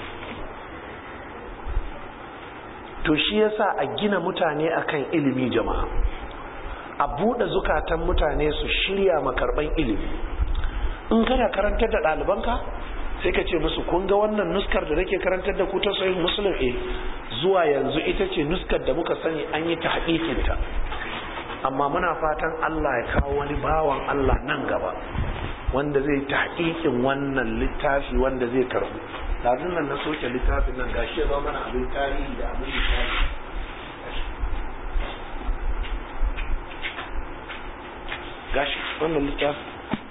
to shi yasa a gina mutane akan ilimi jama'a a buɗe zukatan mutane su shirya makarban ilimi in kana karantar da ɗalibanka sai ka ce musu kun ga wannan nuskar da nake karantar da ku ta sahih muslim eh zuwa yanzu ita ce nuskar da muka sani an yi ta ta amma muna fatan Allah ya kawo wani bawan Allah nan gaba wanda zai ta wannan littafi wanda zai karbu lazim nan na soke littafin nan gashi ya zama mana abin tarihi da abin tarihi gashi wannan littafin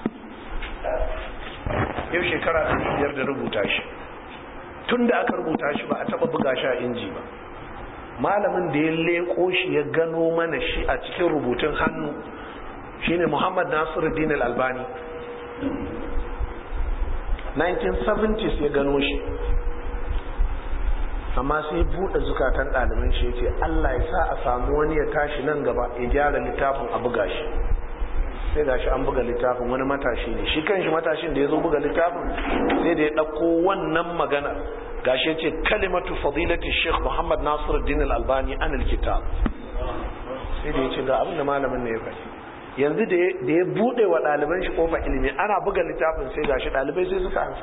yau shekara ɗari biyar da rubuta shi tun da aka rubuta shi ba a taɓa buga shi a inji ba malamin da ya leƙo shi ya gano mana shi a cikin rubutun hannu shine muhammad nasiruddin al-albani 1970s ya gano shi amma sai buɗe zukatan ɗaliban shi ya ce allah ya sa a samu wani ya tashi nan gaba ya gyara littafin a buga shi sai gashi an buga littafin wani matashi ne shi kanshi matashin da ya zo buga littafin sai da ya ɗauko wannan magana gashi ya ce kalimatu fadilati sheikh muhammad nasiruddin al-albani an kitab sai da ya ce ga abin da malamin ne ya faɗi yanzu da ya buɗe wa ɗaliban shi kofa ilimi ana buga littafin sai gashi ɗalibai sai suka ansa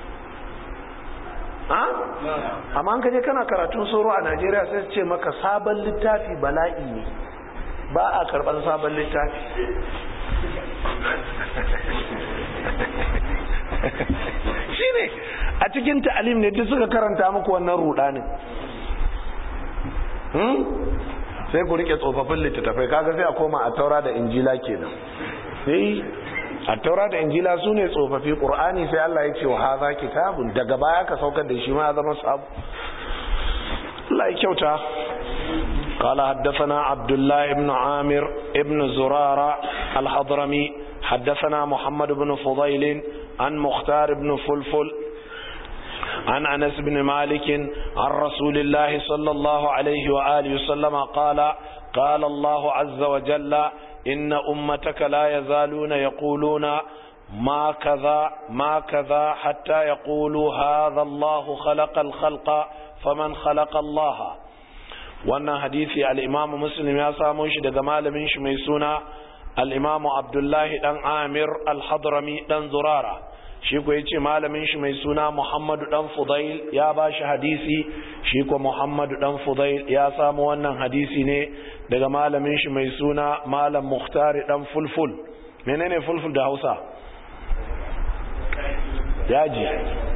amma an kaje kana karatun soro a najeriya sai su ce maka sabon littafi bala'i ne ba a karɓar sabon littafi shi ne a cikin ta'alim ne duk suka karanta muku wannan rudanin sai ku rike tsofaffin littattafai kaga sai a koma a taura da injila kenan sai a taura da injila su ne tsofaffi ƙur'ani sai Allah ya ce wa haza kitabun daga baya ka saukar da shi ma ya zama sabu Allah ya kyauta قال حدثنا عبد الله بن عامر ابن زرارة الحضرمي حدثنا محمد بن فضيل عن مختار بن فلفل عن أنس بن مالك عن رسول الله صلى الله عليه وآله وسلم قال قال الله عز وجل إن أمتك لا يزالون يقولون ما كذا ما كذا حتى يقولوا هذا الله خلق الخلق فمن خلق الله wannan hadisi al-imam muslim ya samo shi daga malamin shi mai suna al-imam abdullahi dan amir al-hadrami dan zurara shi ko yace malamin shi mai suna muhammadu dan fudail ya ba shi hadisi shi ko muhammadu dan fudail ya samu wannan hadisi ne daga malamin shi mai suna malam muhtari dan fulful menene fulful da hausa yaji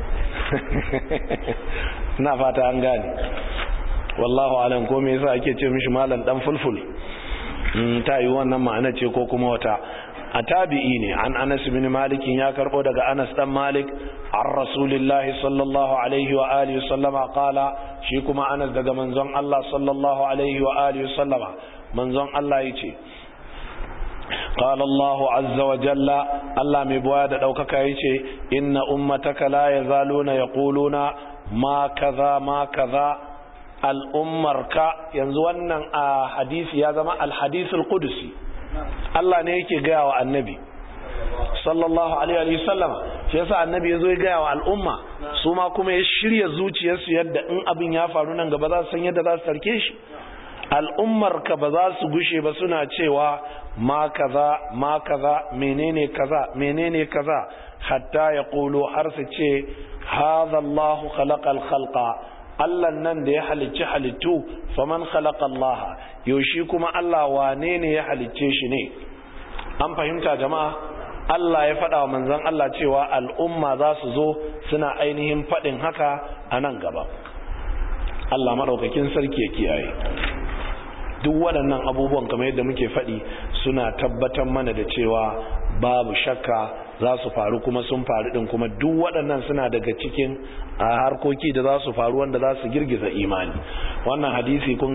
na fata an gane wallahu alam ko me yasa ake ce mishi malam dan fulful ta yi wannan ma'ana ce ko kuma wata a tabi'i ne an anas bin malik ya karbo daga anas dan malik an rasulillah sallallahu alaihi wa alihi sallama qala shi kuma anas daga manzon Allah sallallahu alaihi wa alihi sallama manzon Allah yace قال الله عز وجل الله مبواد دوكك يce inna ummataka la yazaluna yaquluna ma kaza ma kaza al'ummarka yanzu wannan a hadisi ya zama alhadisul kudusi Allah ne yake gaya wa annabi sallallahu alaihi wa sallama shi yasa annabi yazo ya gaya wa al'umma su ma kuma ya shirya zuciyarsu yadda in abin ya faru nan gaba za su san yadda za su tarke shi al'ummar ka ba za su gushe ba suna cewa ma kaza ma kaza menene kaza menene kaza hatta ya ƙulo har su ce haza Allahu khalaqal khalqa Allah nan da ya halicci halittu faman khalaqa Allah yaushe kuma Allah wane ne ya halicce shi ne an fahimta jama'a Allah ya faɗa wa manzon Allah cewa al'umma za su zo suna ainihin faɗin haka a nan gaba Allah maɗaukakin sarki ya kiyaye duk waɗannan abubuwan kamar yadda muke faɗi suna tabbatar mana da cewa babu shakka za su faru kuma sun faru ɗin kuma duk waɗannan suna daga cikin harkoki da za su faru wanda za su girgiza imani wannan hadisi kun